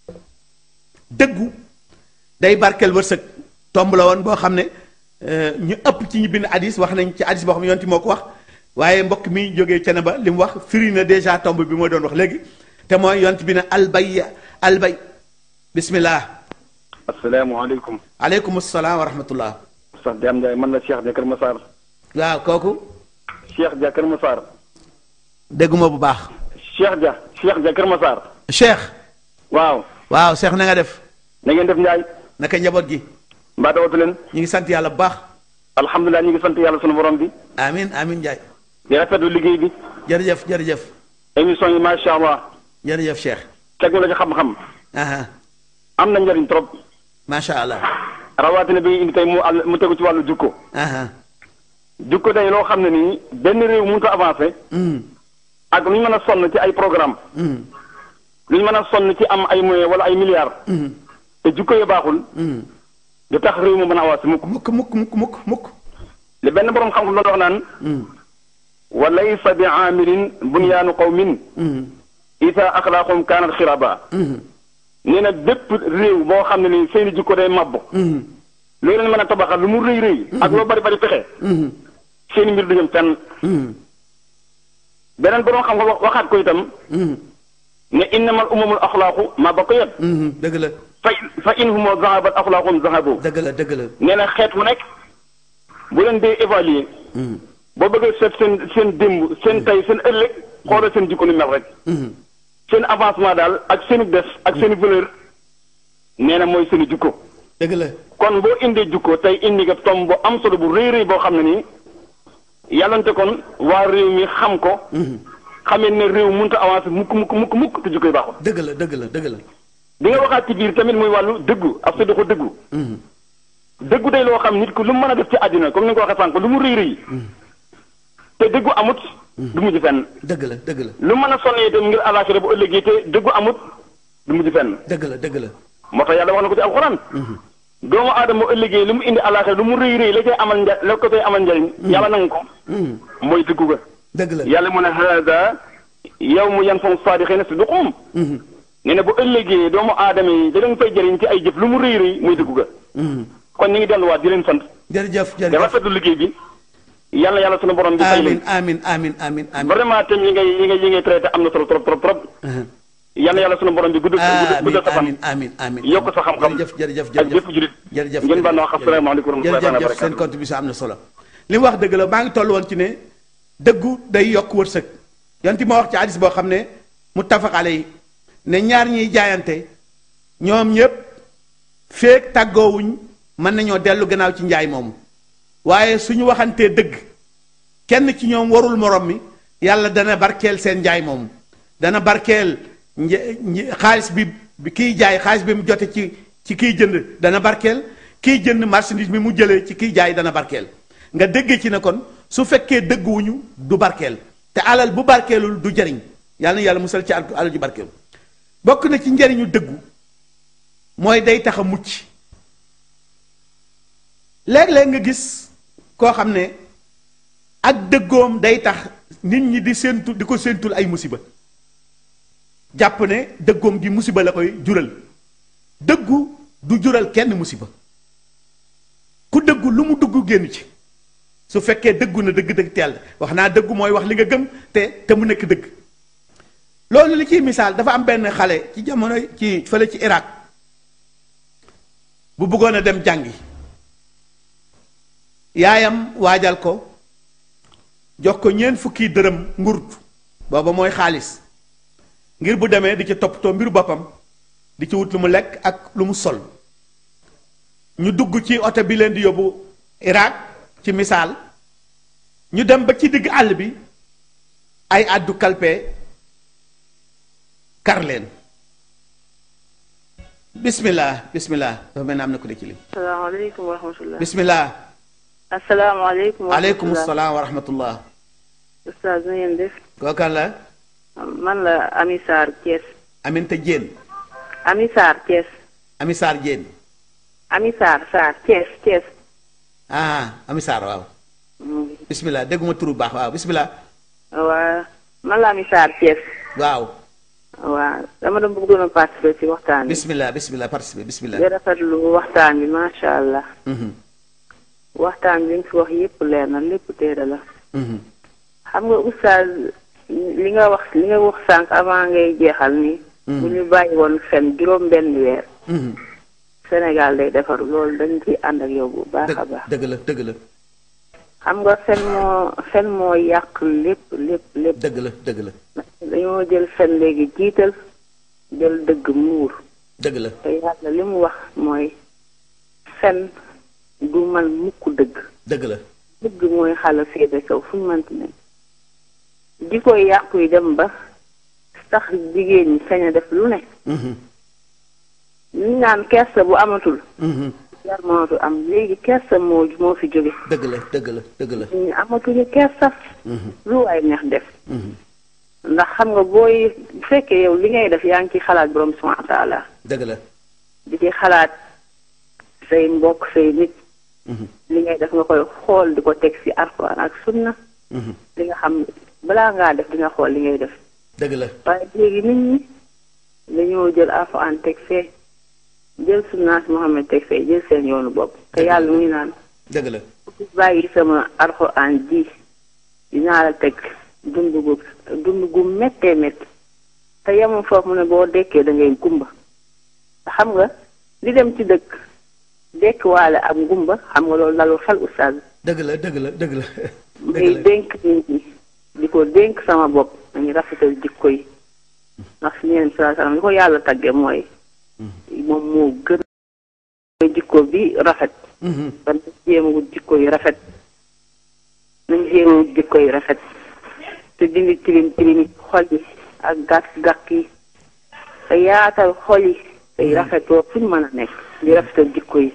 dëggu day barkeel wërsëg tomb la woon boo xam ne euh, ñu ëpp ci ñu bind hadis wax nañ ci hadis boo xam ne yonti moo ko wax waaye mbokk mi jógee cene ba li mu wax firi na déjà tomb bi moo doon wax léegi te mooy yont bi ne albay albay bismillah asalaamaaleykum aleykum salaam wa rahmatullah sax Diam Ndiaye man la Cheikh Dia Kër Massar waaw kooku Cheikh Dia Kër Massar dégguma bu baax Cheikh Dia Cheikh Dia Kër Massar cheikh waaw waaw cheikh na nga def na ngeen def Ndiaye naka njaboot gi mbaa dawatu leen ñu ngi sant yàlla bu baax alhamdulilah ñu ngi sant yàlla sunu borom bi amin amin njaay di rafetlu liggéey bi jërëjëf jërëjëf émission yi macha allah jërëjëf cheikh teg na la ci xam-xam aha am na njëriñ trop macha allah rawatina bi indi tey mu àll mu tegu ci wàllu jukko aha jukko day loo xam ne nii benn réew mënut a avancé mm ak lu ñu mën a sonn ci ay programme mm lu ñu mën a sonn ci am ay moyens wala ay milliards mm te jukko yi baaxul mm du tax réew mu mën a avancé mukk mukk mukk mukk mukk mukk li benn borom xam-xam doon wax naan mm wa laysa bi aamirin bunyaanu qawmin mm isa axlaaqum kaanat xiraba mm nee na bépp réew boo xam ne ni seeni jikko day mabbo mm loolu leen mën a tabaxal lu mu rëy rëy ak loo bari bari pexe mm seeni mbir du jëm fenn mm beneen borom xam nga waxaat ko itam mm ne innamal umamul axlaaqu ma ba ko yet mm dëgg la fa fa in humo zahabat axlaaqum zahabu dëgg la dëgg la nee na xeet wu nekk bu leen dee évaluer mm boo bëggee seet seen seen démb seen tey seen ëllëg xoolal seen jikko ni mel rek mm seen avancement daal ak seeni des ak seeni valeur nee na mooy seeni jikko dëgg la kon boo indee jukko tey indi nga tom bu am solo bu rëy rëy boo xam ne nii yàllante kon waa réew mi xam ko xamee ne réew mënut a avancer mukk mukk mukk mukk te jukko yi baaxul dëgg la dëgg la dëgg la di nga waxaat ci biir tamit muy wàllu dëggu ak sa ko dëggu mm dëggu day loo xam nit ku lu mu mën a def ci àddina comme ni nga ko waxee sànq lu mu rëy rëy te dëggu amut du mujj fenn dëgg la dëgg la lu mën a sonn itam ngir àllaaxira bu ëllëgee te dëggu amut du mujj fenn dëgg la dëgg la moo tax yàlla wax na ko ci alxuraan doomu aadama bu ëllëgee lu mu indi àllaaxira lu mu rëy rëy la cay amal nja la ko cay amal njariñ yàlla nangu ko mm mooy dëggu ga dëgg la yàlla mu ne haada yawmu yanfa'u saadiqiina sidquhum mm nee na bu ëllëgee doomu aadama yi da leen fay jëriñ ci ay jëf lu mu rëy rëy muy dëggu ga mm kon ñu ngi delluwaat di leen sant jërëjëf di jërëjëf rafetlu liggéey bi yàlla yàlla sunu borom bi fay amin leen amin amin amin amin vraiment thème yi ngay yi ngay yi ngay traité am na solo trop trop trop Uh-huh. yàlla yàlla sunu borom bi gudd gudd amin guddal sa fan amin amin amin yokk sa xam-xam jërëjëf jërëjëf ak jërëjëf bépp julit jërëjëf ngeen baal ma wax asalaamaaleykum wa rahmatullahi wa jërëjëf barakatuh seen contribution am na solo li mu wax dëgg la maa ngi toll woon ci ne dëggu day yokk wërsëg yanti ma wax ci hadis boo xam ne mu tafaqale yi ne ñaar ñiy jaayante ñoom ñépp feek tàggoowuñ mën nañoo dellu gannaaw ci njaay moomu waaye suñu waxantee dëgg kenn ci ñoom warul morom mi yàlla dana barkeel seen njaay moomu dana barkeel nje- nje- xaalis bi bi kiy jaay xaalis bi mu jote ci ci kiy jënd dana barkeel kiy jënd marchandise bi mu jëlee ci kiy jaay dana barkeel nga dégg ci ne kon su fekkee dëgguwuñu du barkeel te alal bu barkeelul du jariñ yàlla na yàlla musal ci al- alal ju barkeel bokk na ci njariñu dëggu mooy day tax a mucc léeg-léeg nga gis koo xam ne ak dëggoom day tax nit ñi di séentu di ko séentul ay musiba jàpp ne dëggoom gi musiba la koy jural dëggu du jural kenn musiba ku dëggu lu mu dugg génn ci su fekkee dëggu na dëgg-dëgg teel wax naa dëggu mooy wax li nga gëm te te mu nekk dëgg loolu li ciy misaal dafa am benn xale ci jamono ci fële ci Irak bu bëggoon a dem jàngi yaayam waajal ko jox ko ñeent fukki dërëm ngurut booba mooy xaalis ngir bu demee di ci toppatoo mbiru boppam di ci wut lu mu lekk ak lu mu sol ñu dugg ci oto bi leen di yóbbu Irak ci misaal ñu dem ba ci digg àll bi ay àddu kalpe kar leen bismillah bismillah dafa mel ne am na ku de ci lim asalaamaaleykum wa rahmatulah. bismillah asalaamaaleykum wa aleykum rahmatulah. salaam wa rahmatullah Oustaz na ngeen def. kookan la man la Ami Sarr Thiès. Aminta Jéen Ami Sarr Thiès. Ami Sarr Jéen Ami Sarr Sarr Thiès Thiès. ah Ami Sarr waaw bismillah dégguma turu baax waaw bismillah waa man la Ami Sarr Thiès. waaw waa dama doon bëggoon a participer ci waxtaan bi. bismillah bismillah participer bismillah di rafetlu waxtaan bi macha allah. Mhm, waxtaan bi nga fi wax yépp leer na lépp téere la. mhm, xam nga Oustaz li nga wax li nga wax sànq avant ngay jeexal ni. bu ñu bàyyi woon fen juróom benn weer. mhm. Sénégal day defaru loolu dañ ciy ànd ak yow bu baax a dëgg baax. dëgg la dëgg la xam nga fen moo fen moo yàq lépp lépp lépp dëgg la dëgg la dañoo jël fen léegi jiital jël dëgg muur dëgg la te yàlla li mu wax mooy fen du man mukk dëgg dëgg la dëgg mooy xala féete kaw fu ñu mënti ne di koy yàqu yi dem ba sax jigéen ñi sañ a def lu ne Mhm, ñu naan kersa bu amatul mhm. yar mënatu am léegi kersa moo moo fi jóge dëgg la dëgg la dëgg la ñu amatuñu kersa Mhm, lu waay neex def mhm. ndax xam nga booy bu fekkee yow li ngay def yaa ngi ci xalaat borom subhanahu wa taala dëgg la di ci xalaat say mbokk say nit Mhm, li ngay def nga koy xool di ko teg ci alxuraan ak sunna mhm. li nga xam balaa ngaa def di nga xool li ngay def dëgg la waaye léegi nit ñi dañoo jël alxuraan teg fee jël sunnaas Muhammad teg fee jël seen yoonu bopp te yàlla mu ngi naan dëgg la ku bàyyi sama alxuraan ji dinaa la teg dund gu dund gu méttee métti te yemul foofu mu ne boo dekkee da ngay gumba te xam nga li dem ci dëkk dekk waale ak gumba xam nga loolu dalul xel oustaz dëgg la dëgg la dëgg la dëgg may la dénk nit ñi di ko dénk sama bopp nañu rafetal jikko yi ndax si ñeen saa salaam li ko yàlla tagge mooy moom moo gën mooy jikko bi rafet Mhm, kon nañ jéem a wut jikko yu rafet nañ jéem a wut jikko yu rafet te dindi tilim tilim xol yi ak gàkk gàkk yi te yaatal xol yi tey rafetoo fu ñu mën a nekk di rafetal jikko yi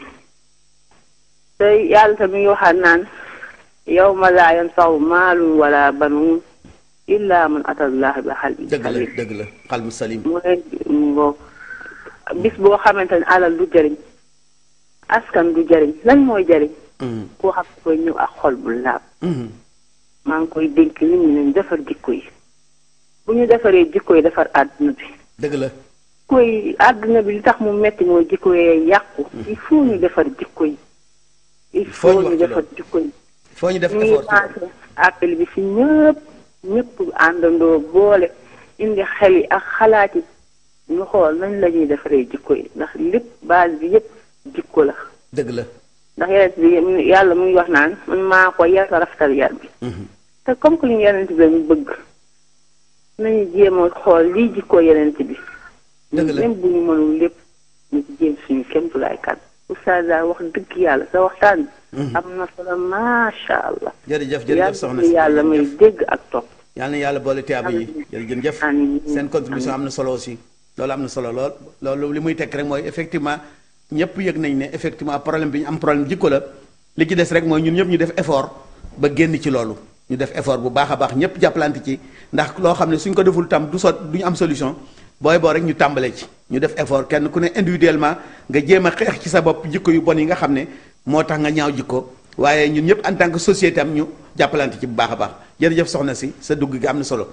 te yàlla tamit ngi waxaat naan yawma laa yanfa'u maalun wala banuun illa man atallaha bi qalbin dëgg la salim dëgg la xalmu salim mooy ngoo bis boo xamante ne alal du jëriñ askan du jëriñ lan mooy jëriñ Mhm, koo xam ne koy ñëw ak xol bu laab mhm. maa ngi koy dénk nit ñi nañ defar jikko yi bu ñu defaree jikko yi defar àdduna bi dëgg la koy àdduna bi li tax mu metti mooy jikko yee yàqu il faut ñu defar jikko yi il faut faut ñu wax ñu ci defar loolu. jikko yi foo ñu def ñu ngi effort ci lancé appel bi si ñëpp ñëpp àndandoo boole indi xel yi ak xalaat yi ñu xool nañ la ñuy defaree jikko yi ndax lépp base bi yëpp jikko la dëgg la ndax yeneen bi yàlla mu ngi wax naan man maa ko yar sa rafetal yar bi Mhm, te comme que ñu yeneen bi lañu bëgg nañu jéem a xool lii jikko yeneen bi Dëgg la. même bu ñu mënul lépp ñu ci jéem suñu kémtulaay kat oustaz daal wax dëgg yàlla sa waxtaan bi Mhm. am na solo macha allah jërëjëf jërëjëf soxna yàlla si yàlla may jërëjëf. dégg ak topp yal na yàlla boole tiyaaba yi jërëjëf Amiin. seen contribution am na solo aussi loolu am na solo lool loolu li muy tekk rek mooy effectivement ñëpp yëg nañ ne effectivement problème bi ñu am problème jikko la li ci des rek mooy ñun ñëpp ñu def effort ba génn ci loolu ñu def effort bu baax a baax ñëpp jàppalante ci ndax loo xam ne suñ ko deful tam du sot du ñu am solution booy boo rek ñu tàmbalee ci ñu def effort kenn ku ne individuellement nga jéem a xeex ci sa bopp jikko yu bon yi nga xam ne moo tax nga ñaaw jikko waaye ñun ñëpp en tant que société am ñu jàppalante ci bu baax a baax jërëjëf soxna si sa dugg gi am na solo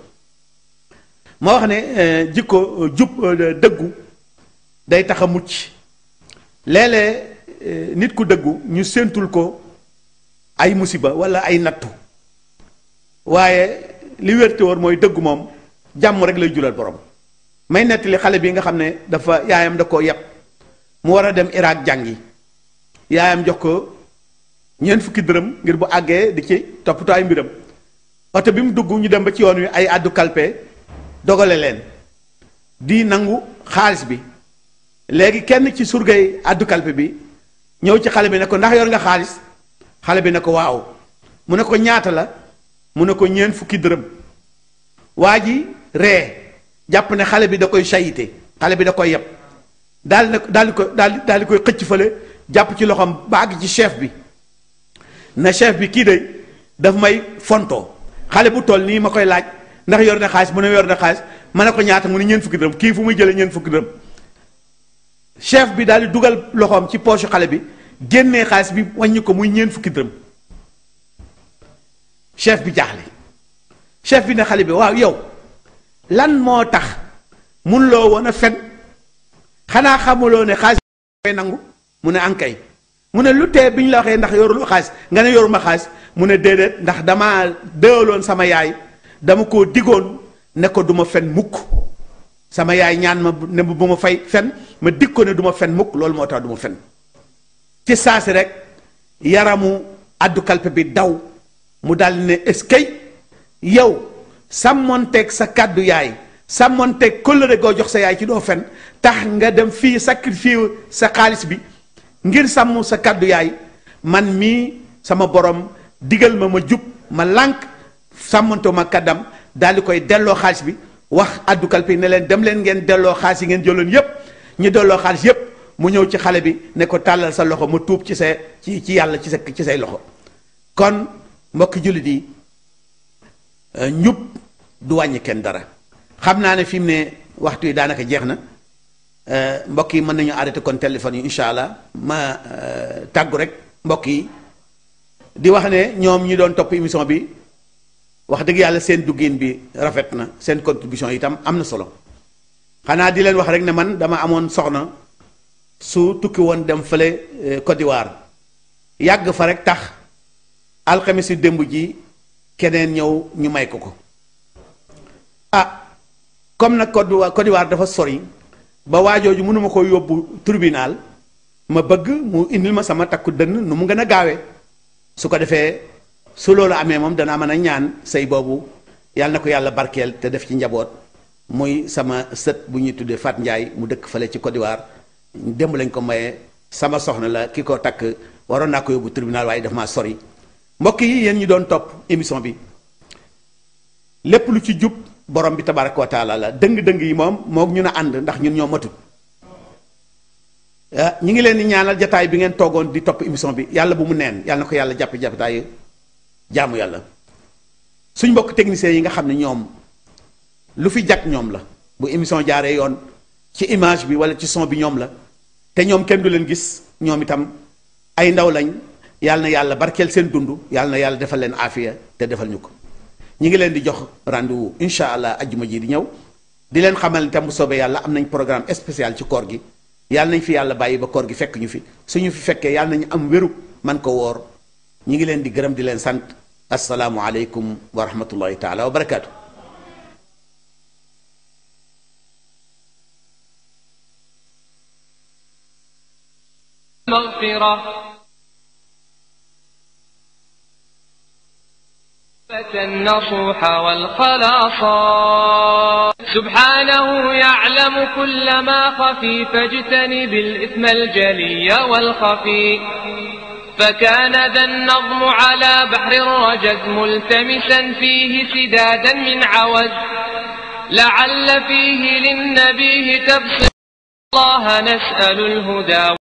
moo wax ne euh, jikko euh, jub euh, dëggu day tax a mucc léeg-léeg nit ku dëggu ñu séentul ko ay musiba wala ay nattu waaye li wérte woon mooy dëggu moom jàmm rek lay julal borom may nettali xale bi nga xam ne dafa yaayam da koo yeb mu war a dem Irak jàngi yaayam jox ko ñeent fukki dërëm ngir bu àggee di ci toppatoo ay mbiram oto bi mu dugg ñu dem ba ci yoon wi ay àddu kalpe dogale leen di nangu xaalis bi léegi kenn ci surgay àddu kalpe bi ñëw ci xale bi ne ko ndax yor nga xaalis xale bi ne ko waaw mu ne ko ñaata la mu ne ko ñeent fukki dërëm waa ji ree jàpp ne xale bi da koy sayite xale bi da koy yeb daal di daal di ko daal daal di koy xëcc fële jàpp ci loxoom ba àgg ci chef bi na chef bi kii de daf may fontoo xale bu toll nii ma koy laaj ndax yor na xaalis mu ne yor na xaalis ma ne ko ñaata mu ne ñeent fukki dërëm kii fu muy jëlee ñeent fukki dërëm chef bi daal di dugal loxoom ci poche xale bi génnee xaalis bi wàññi ko muy ñeent fukki dërëm chef bi jaaxle chef bi ne xale bi waaw yow lan moo tax mun loo woon a fen xanaa xamuloo ne xaalis koy nangu mu ne ankay mu ne lu tee bi ñu la waxee ndax yoruloo xaalis nga ne yoruma xaalis mu ne déedéet ndax dama déewaloon sama yaay dama koo digoon ne ko du ma fen mukk sama yaay ñaan ma ne bu ma fay fen ma dig ko ne du ma fen mukk loolu moo tax du ma fen ci saasi rek yaramu addu kalpe bi daw mu daldi ne eskay yow sàmmonteeg sa kàddu yaay sàmmonteeg kóllëre goo jox sa yaay ci doo fen tax nga dem fii sacrifice sa xaalis bi ngir sàmm sa kàddu yaay man mii sama borom digal ma ma jub ma lànk sàmmantoo ma kàddam daal di koy delloo xaalis bi wax addu kalpe ne leen dem leen ngeen delloo xaalis yi ngeen jëloon yépp ñu delloo xaalis yépp mu ñëw ci xale bi ne ko tàllal sa loxo ma tuub ci sa ci ci yàlla ci sa ci say loxo kon mbokki jullit yi njub du wàññi kenn dara xam naa ne fi mu ne waxtu yi daanaka jeex na mbokk yi mën nañu arrêté kon téléphone yi incha allah ma tàggu rek mbokk yi di wax ne ñoom ñi doon topp émission bi wax dëgg yàlla seen duggin bi rafet na seen contribution itam am na solo xanaa di leen wax rek ne man dama amoon soxna su tukki woon dem fële Côte d'Ivoire yàgg fa rek tax alxames yu démb ji keneen ñëw ñu may ko ko ah comme nag Côte d'Ivoire Côte d'Ivoire dafa sori ba waajooju mënuma ko yóbbu tribunal ma bëgg mu indil ma sama takku dënn nu mu gën a gaawee su ko defee su loolu amee moom danaa mën a ñaan sëy boobu yàlla na ko yàlla barkeel te def ci njaboot muy sama sët bu ñuy tuddee Fat Ndiaye mu dëkk fële ci Côte d'Ivoire démb lañ ko maye sama soxna la ki ko takk waroon naa ko yóbbu tribunal waaye daf maa sori mbokk yi yéen ñu doon topp émission bi lépp lu ci jub borom bi tabaraka wa taala la dëng-dëng yi moom moog ñu ne ànd ndax ñun ñoo matut ñi ngi leen di ñaanal jataay bi ngeen toogoon di topp émission bi yàlla bu mu neen yàlla na ko yàlla jàpp jàppataay jaamu yàlla suñ mbokk techniciens yi nga xam ne ñoom lu fi jag ñoom la bu émission jaaree yoon ci image bi wala ci son bi ñoom la te ñoom kenn du leen gis ñoom itam ay ndaw lañ yàlla na yàlla barkeel seen dund yàlla na yàlla defal leen aafiya te defal ñu ko ñi ngi leen di jox rendez-vous incha allah ajjuma ji di ñëw di leen xamal itam bu soobee yàlla am nañ programme spécial ci koor gi yàlla nañ fi yàlla bàyyi ba koor gi fekk ñu fi suñu fi fekkee yàlla nañu am wéru man ko woor ñi ngi leen di gërëm di leen sant asalaamu aleykum wa rahmatullahi taala wa barakaatu. مغفرة النصوح والخلاصا سبحانه يعلم كل ما خفي فاجتنب الإثم الجلي والخفي فكان ذا النظم على بحر الرجز ملتمسا فيه سدادا من عوز لعل فيه للنبيه تبصر الله نسأل الهدى